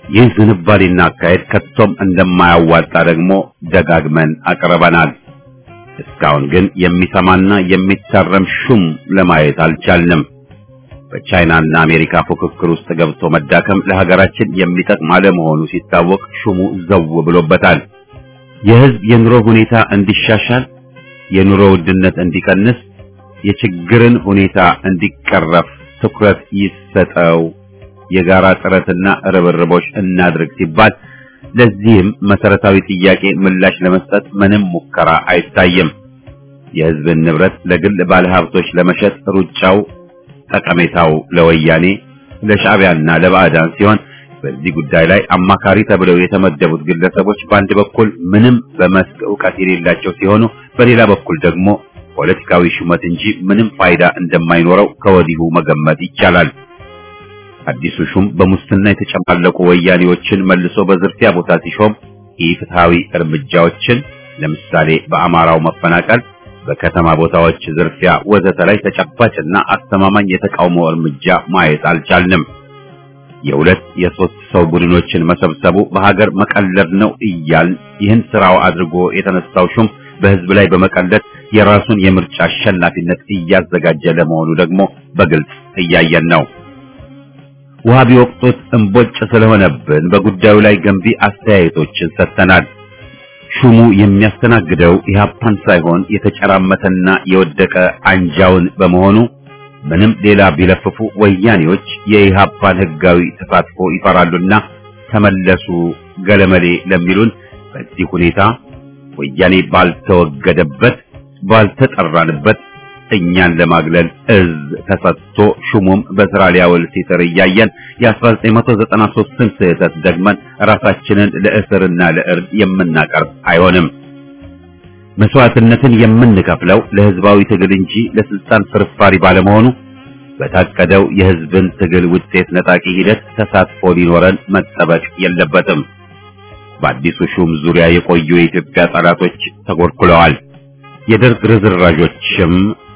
A: ይህ ዝንባሌና አካሄድ ከቶም እንደማያዋጣ ደግሞ ደጋግመን አቅርበናል። እስካሁን ግን የሚሰማና የሚታረም ሹም ለማየት አልቻልንም። በቻይናና አሜሪካ ፉክክር ውስጥ ገብቶ መዳከም ለሀገራችን የሚጠቅም አለመሆኑ ሲታወቅ ሹሙ ዘው ብሎበታል። የህዝብ የኑሮ ሁኔታ እንዲሻሻል፣ የኑሮ ውድነት እንዲቀንስ፣ የችግርን ሁኔታ እንዲቀረፍ ትኩረት ይሰጠው፣ የጋራ ጥረትና ርብርቦች እናድርግ ሲባል ለዚህም መሰረታዊ ጥያቄ ምላሽ ለመስጠት ምንም ሙከራ አይታይም። የህዝብን ንብረት ለግል ባለሀብቶች ለመሸጥ ሩጫው ጠቀሜታው ለወያኔ ለሻዕቢያና ለባዕዳን ሲሆን በዚህ ጉዳይ ላይ አማካሪ ተብለው የተመደቡት ግለሰቦች በአንድ በኩል ምንም በመስክ ዕውቀት የሌላቸው ሲሆኑ፣ በሌላ በኩል ደግሞ ፖለቲካዊ ሹመት እንጂ ምንም ፋይዳ እንደማይኖረው ከወዲሁ መገመት ይቻላል። አዲሱ ሹም በሙስና የተጨማለቁ ወያኔዎችን መልሶ በዝርፊያ ቦታ ሲሾም ኢፍትሃዊ እርምጃዎችን ለምሳሌ በአማራው መፈናቀል፣ በከተማ ቦታዎች ዝርፊያ ወዘተ ላይ ተጨባጭና አስተማማኝ የተቃውሞ እርምጃ ማየት አልቻልንም። የሁለት የሶስት ሰው ቡድኖችን መሰብሰቡ በሀገር መቀለድ ነው እያል ይህን ስራው አድርጎ የተነሳው ሹም በህዝብ ላይ በመቀለድ የራሱን የምርጫ አሸናፊነት እያዘጋጀ ለመሆኑ ደግሞ በግልጽ እያየን ነው። ውሃ ቢወቅጡት እምቦጭ ስለሆነብን በጉዳዩ ላይ ገንቢ አስተያየቶችን ሰጥተናል። ሹሙ የሚያስተናግደው ኢህአፓን ሳይሆን የተጨራመተና የወደቀ አንጃውን በመሆኑ ምንም ሌላ ቢለፍፉ ወያኔዎች የኢህአፓን ህጋዊ ተሳትፎ ይፈራሉና ተመለሱ ገለመሌ ለሚሉን በዚህ ሁኔታ ወያኔ ባልተወገደበት ባልተጠራንበት እኛን ለማግለል እዝ ተሰጥቶ ሹሙም በስራ ሊያውል ሲጥር እያየን የ1993ን ስህተት ደግመን ራሳችንን ለእስርና ለእርድ የምናቀርብ አይሆንም። መስዋዕትነትን የምንከፍለው ለህዝባዊ ትግል እንጂ ለስልጣን ፍርፋሪ ባለመሆኑ በታቀደው የህዝብን ትግል ውጤት ነጣቂ ሂደት ተሳትፎ ሊኖረን መጠበቅ የለበትም። በአዲሱ ሹም ዙሪያ የቆዩ የኢትዮጵያ ጠላቶች ተጎድኩለዋል። የደርግ ርዝራዦችም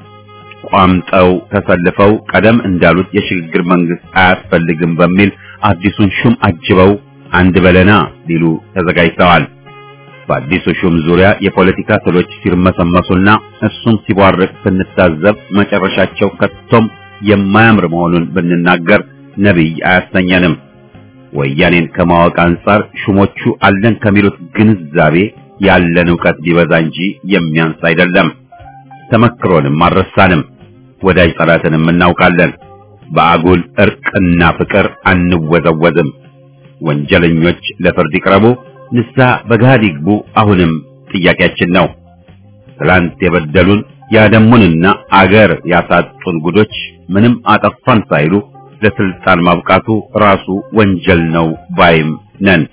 A: ቋምጠው ተሰልፈው ቀደም እንዳሉት የሽግግር መንግስት አያስፈልግም በሚል አዲሱን ሹም አጅበው አንድ በለና ሊሉ ተዘጋጅተዋል። በአዲሱ ሹም ዙሪያ የፖለቲካ ትሎች ሲርመሰመሱና እሱም ሲቧርቅ ስንታዘብ መጨረሻቸው ከቶም የማያምር መሆኑን ብንናገር ነቢይ አያሰኘንም። ወያኔን ከማወቅ አንጻር ሹሞቹ አለን ከሚሉት ግንዛቤ ያለን ዕውቀት ቢበዛ እንጂ የሚያንስ አይደለም። ተመክሮንም አልረሳንም። ወዳጅ ጠላትንም እናውቃለን። በአጉል እርቅና ፍቅር አንወዘወዝም። ወንጀለኞች ለፍርድ ይቅረቡ፣ ንስሐ በገሃድ ይግቡ አሁንም ጥያቄያችን ነው። ትላንት የበደሉን ያደሙንና አገር ያሳጡን ጉዶች ምንም አጠፋን ሳይሉ ለስልጣን ማብቃቱ ራሱ ወንጀል ነው ባይም ነን።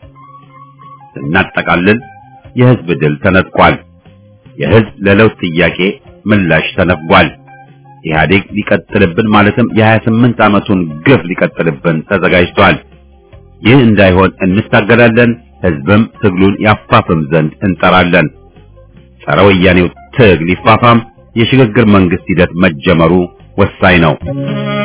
A: ስናጠቃልል የህዝብ ድል ተነጥቋል። የህዝብ ለለውጥ ጥያቄ ምላሽ ተነፍጓል። ኢህአዴግ ሊቀጥልብን ማለትም የ28 ዓመቱን ግፍ ሊቀጥልብን ተዘጋጅቷል። ይህ እንዳይሆን እንታገላለን። ህዝብም ትግሉን ያፋፍም ዘንድ እንጠራለን። ጸረ ወያኔው ትግል ይፋፋም። የሽግግር መንግስት ሂደት መጀመሩ ወሳኝ ነው።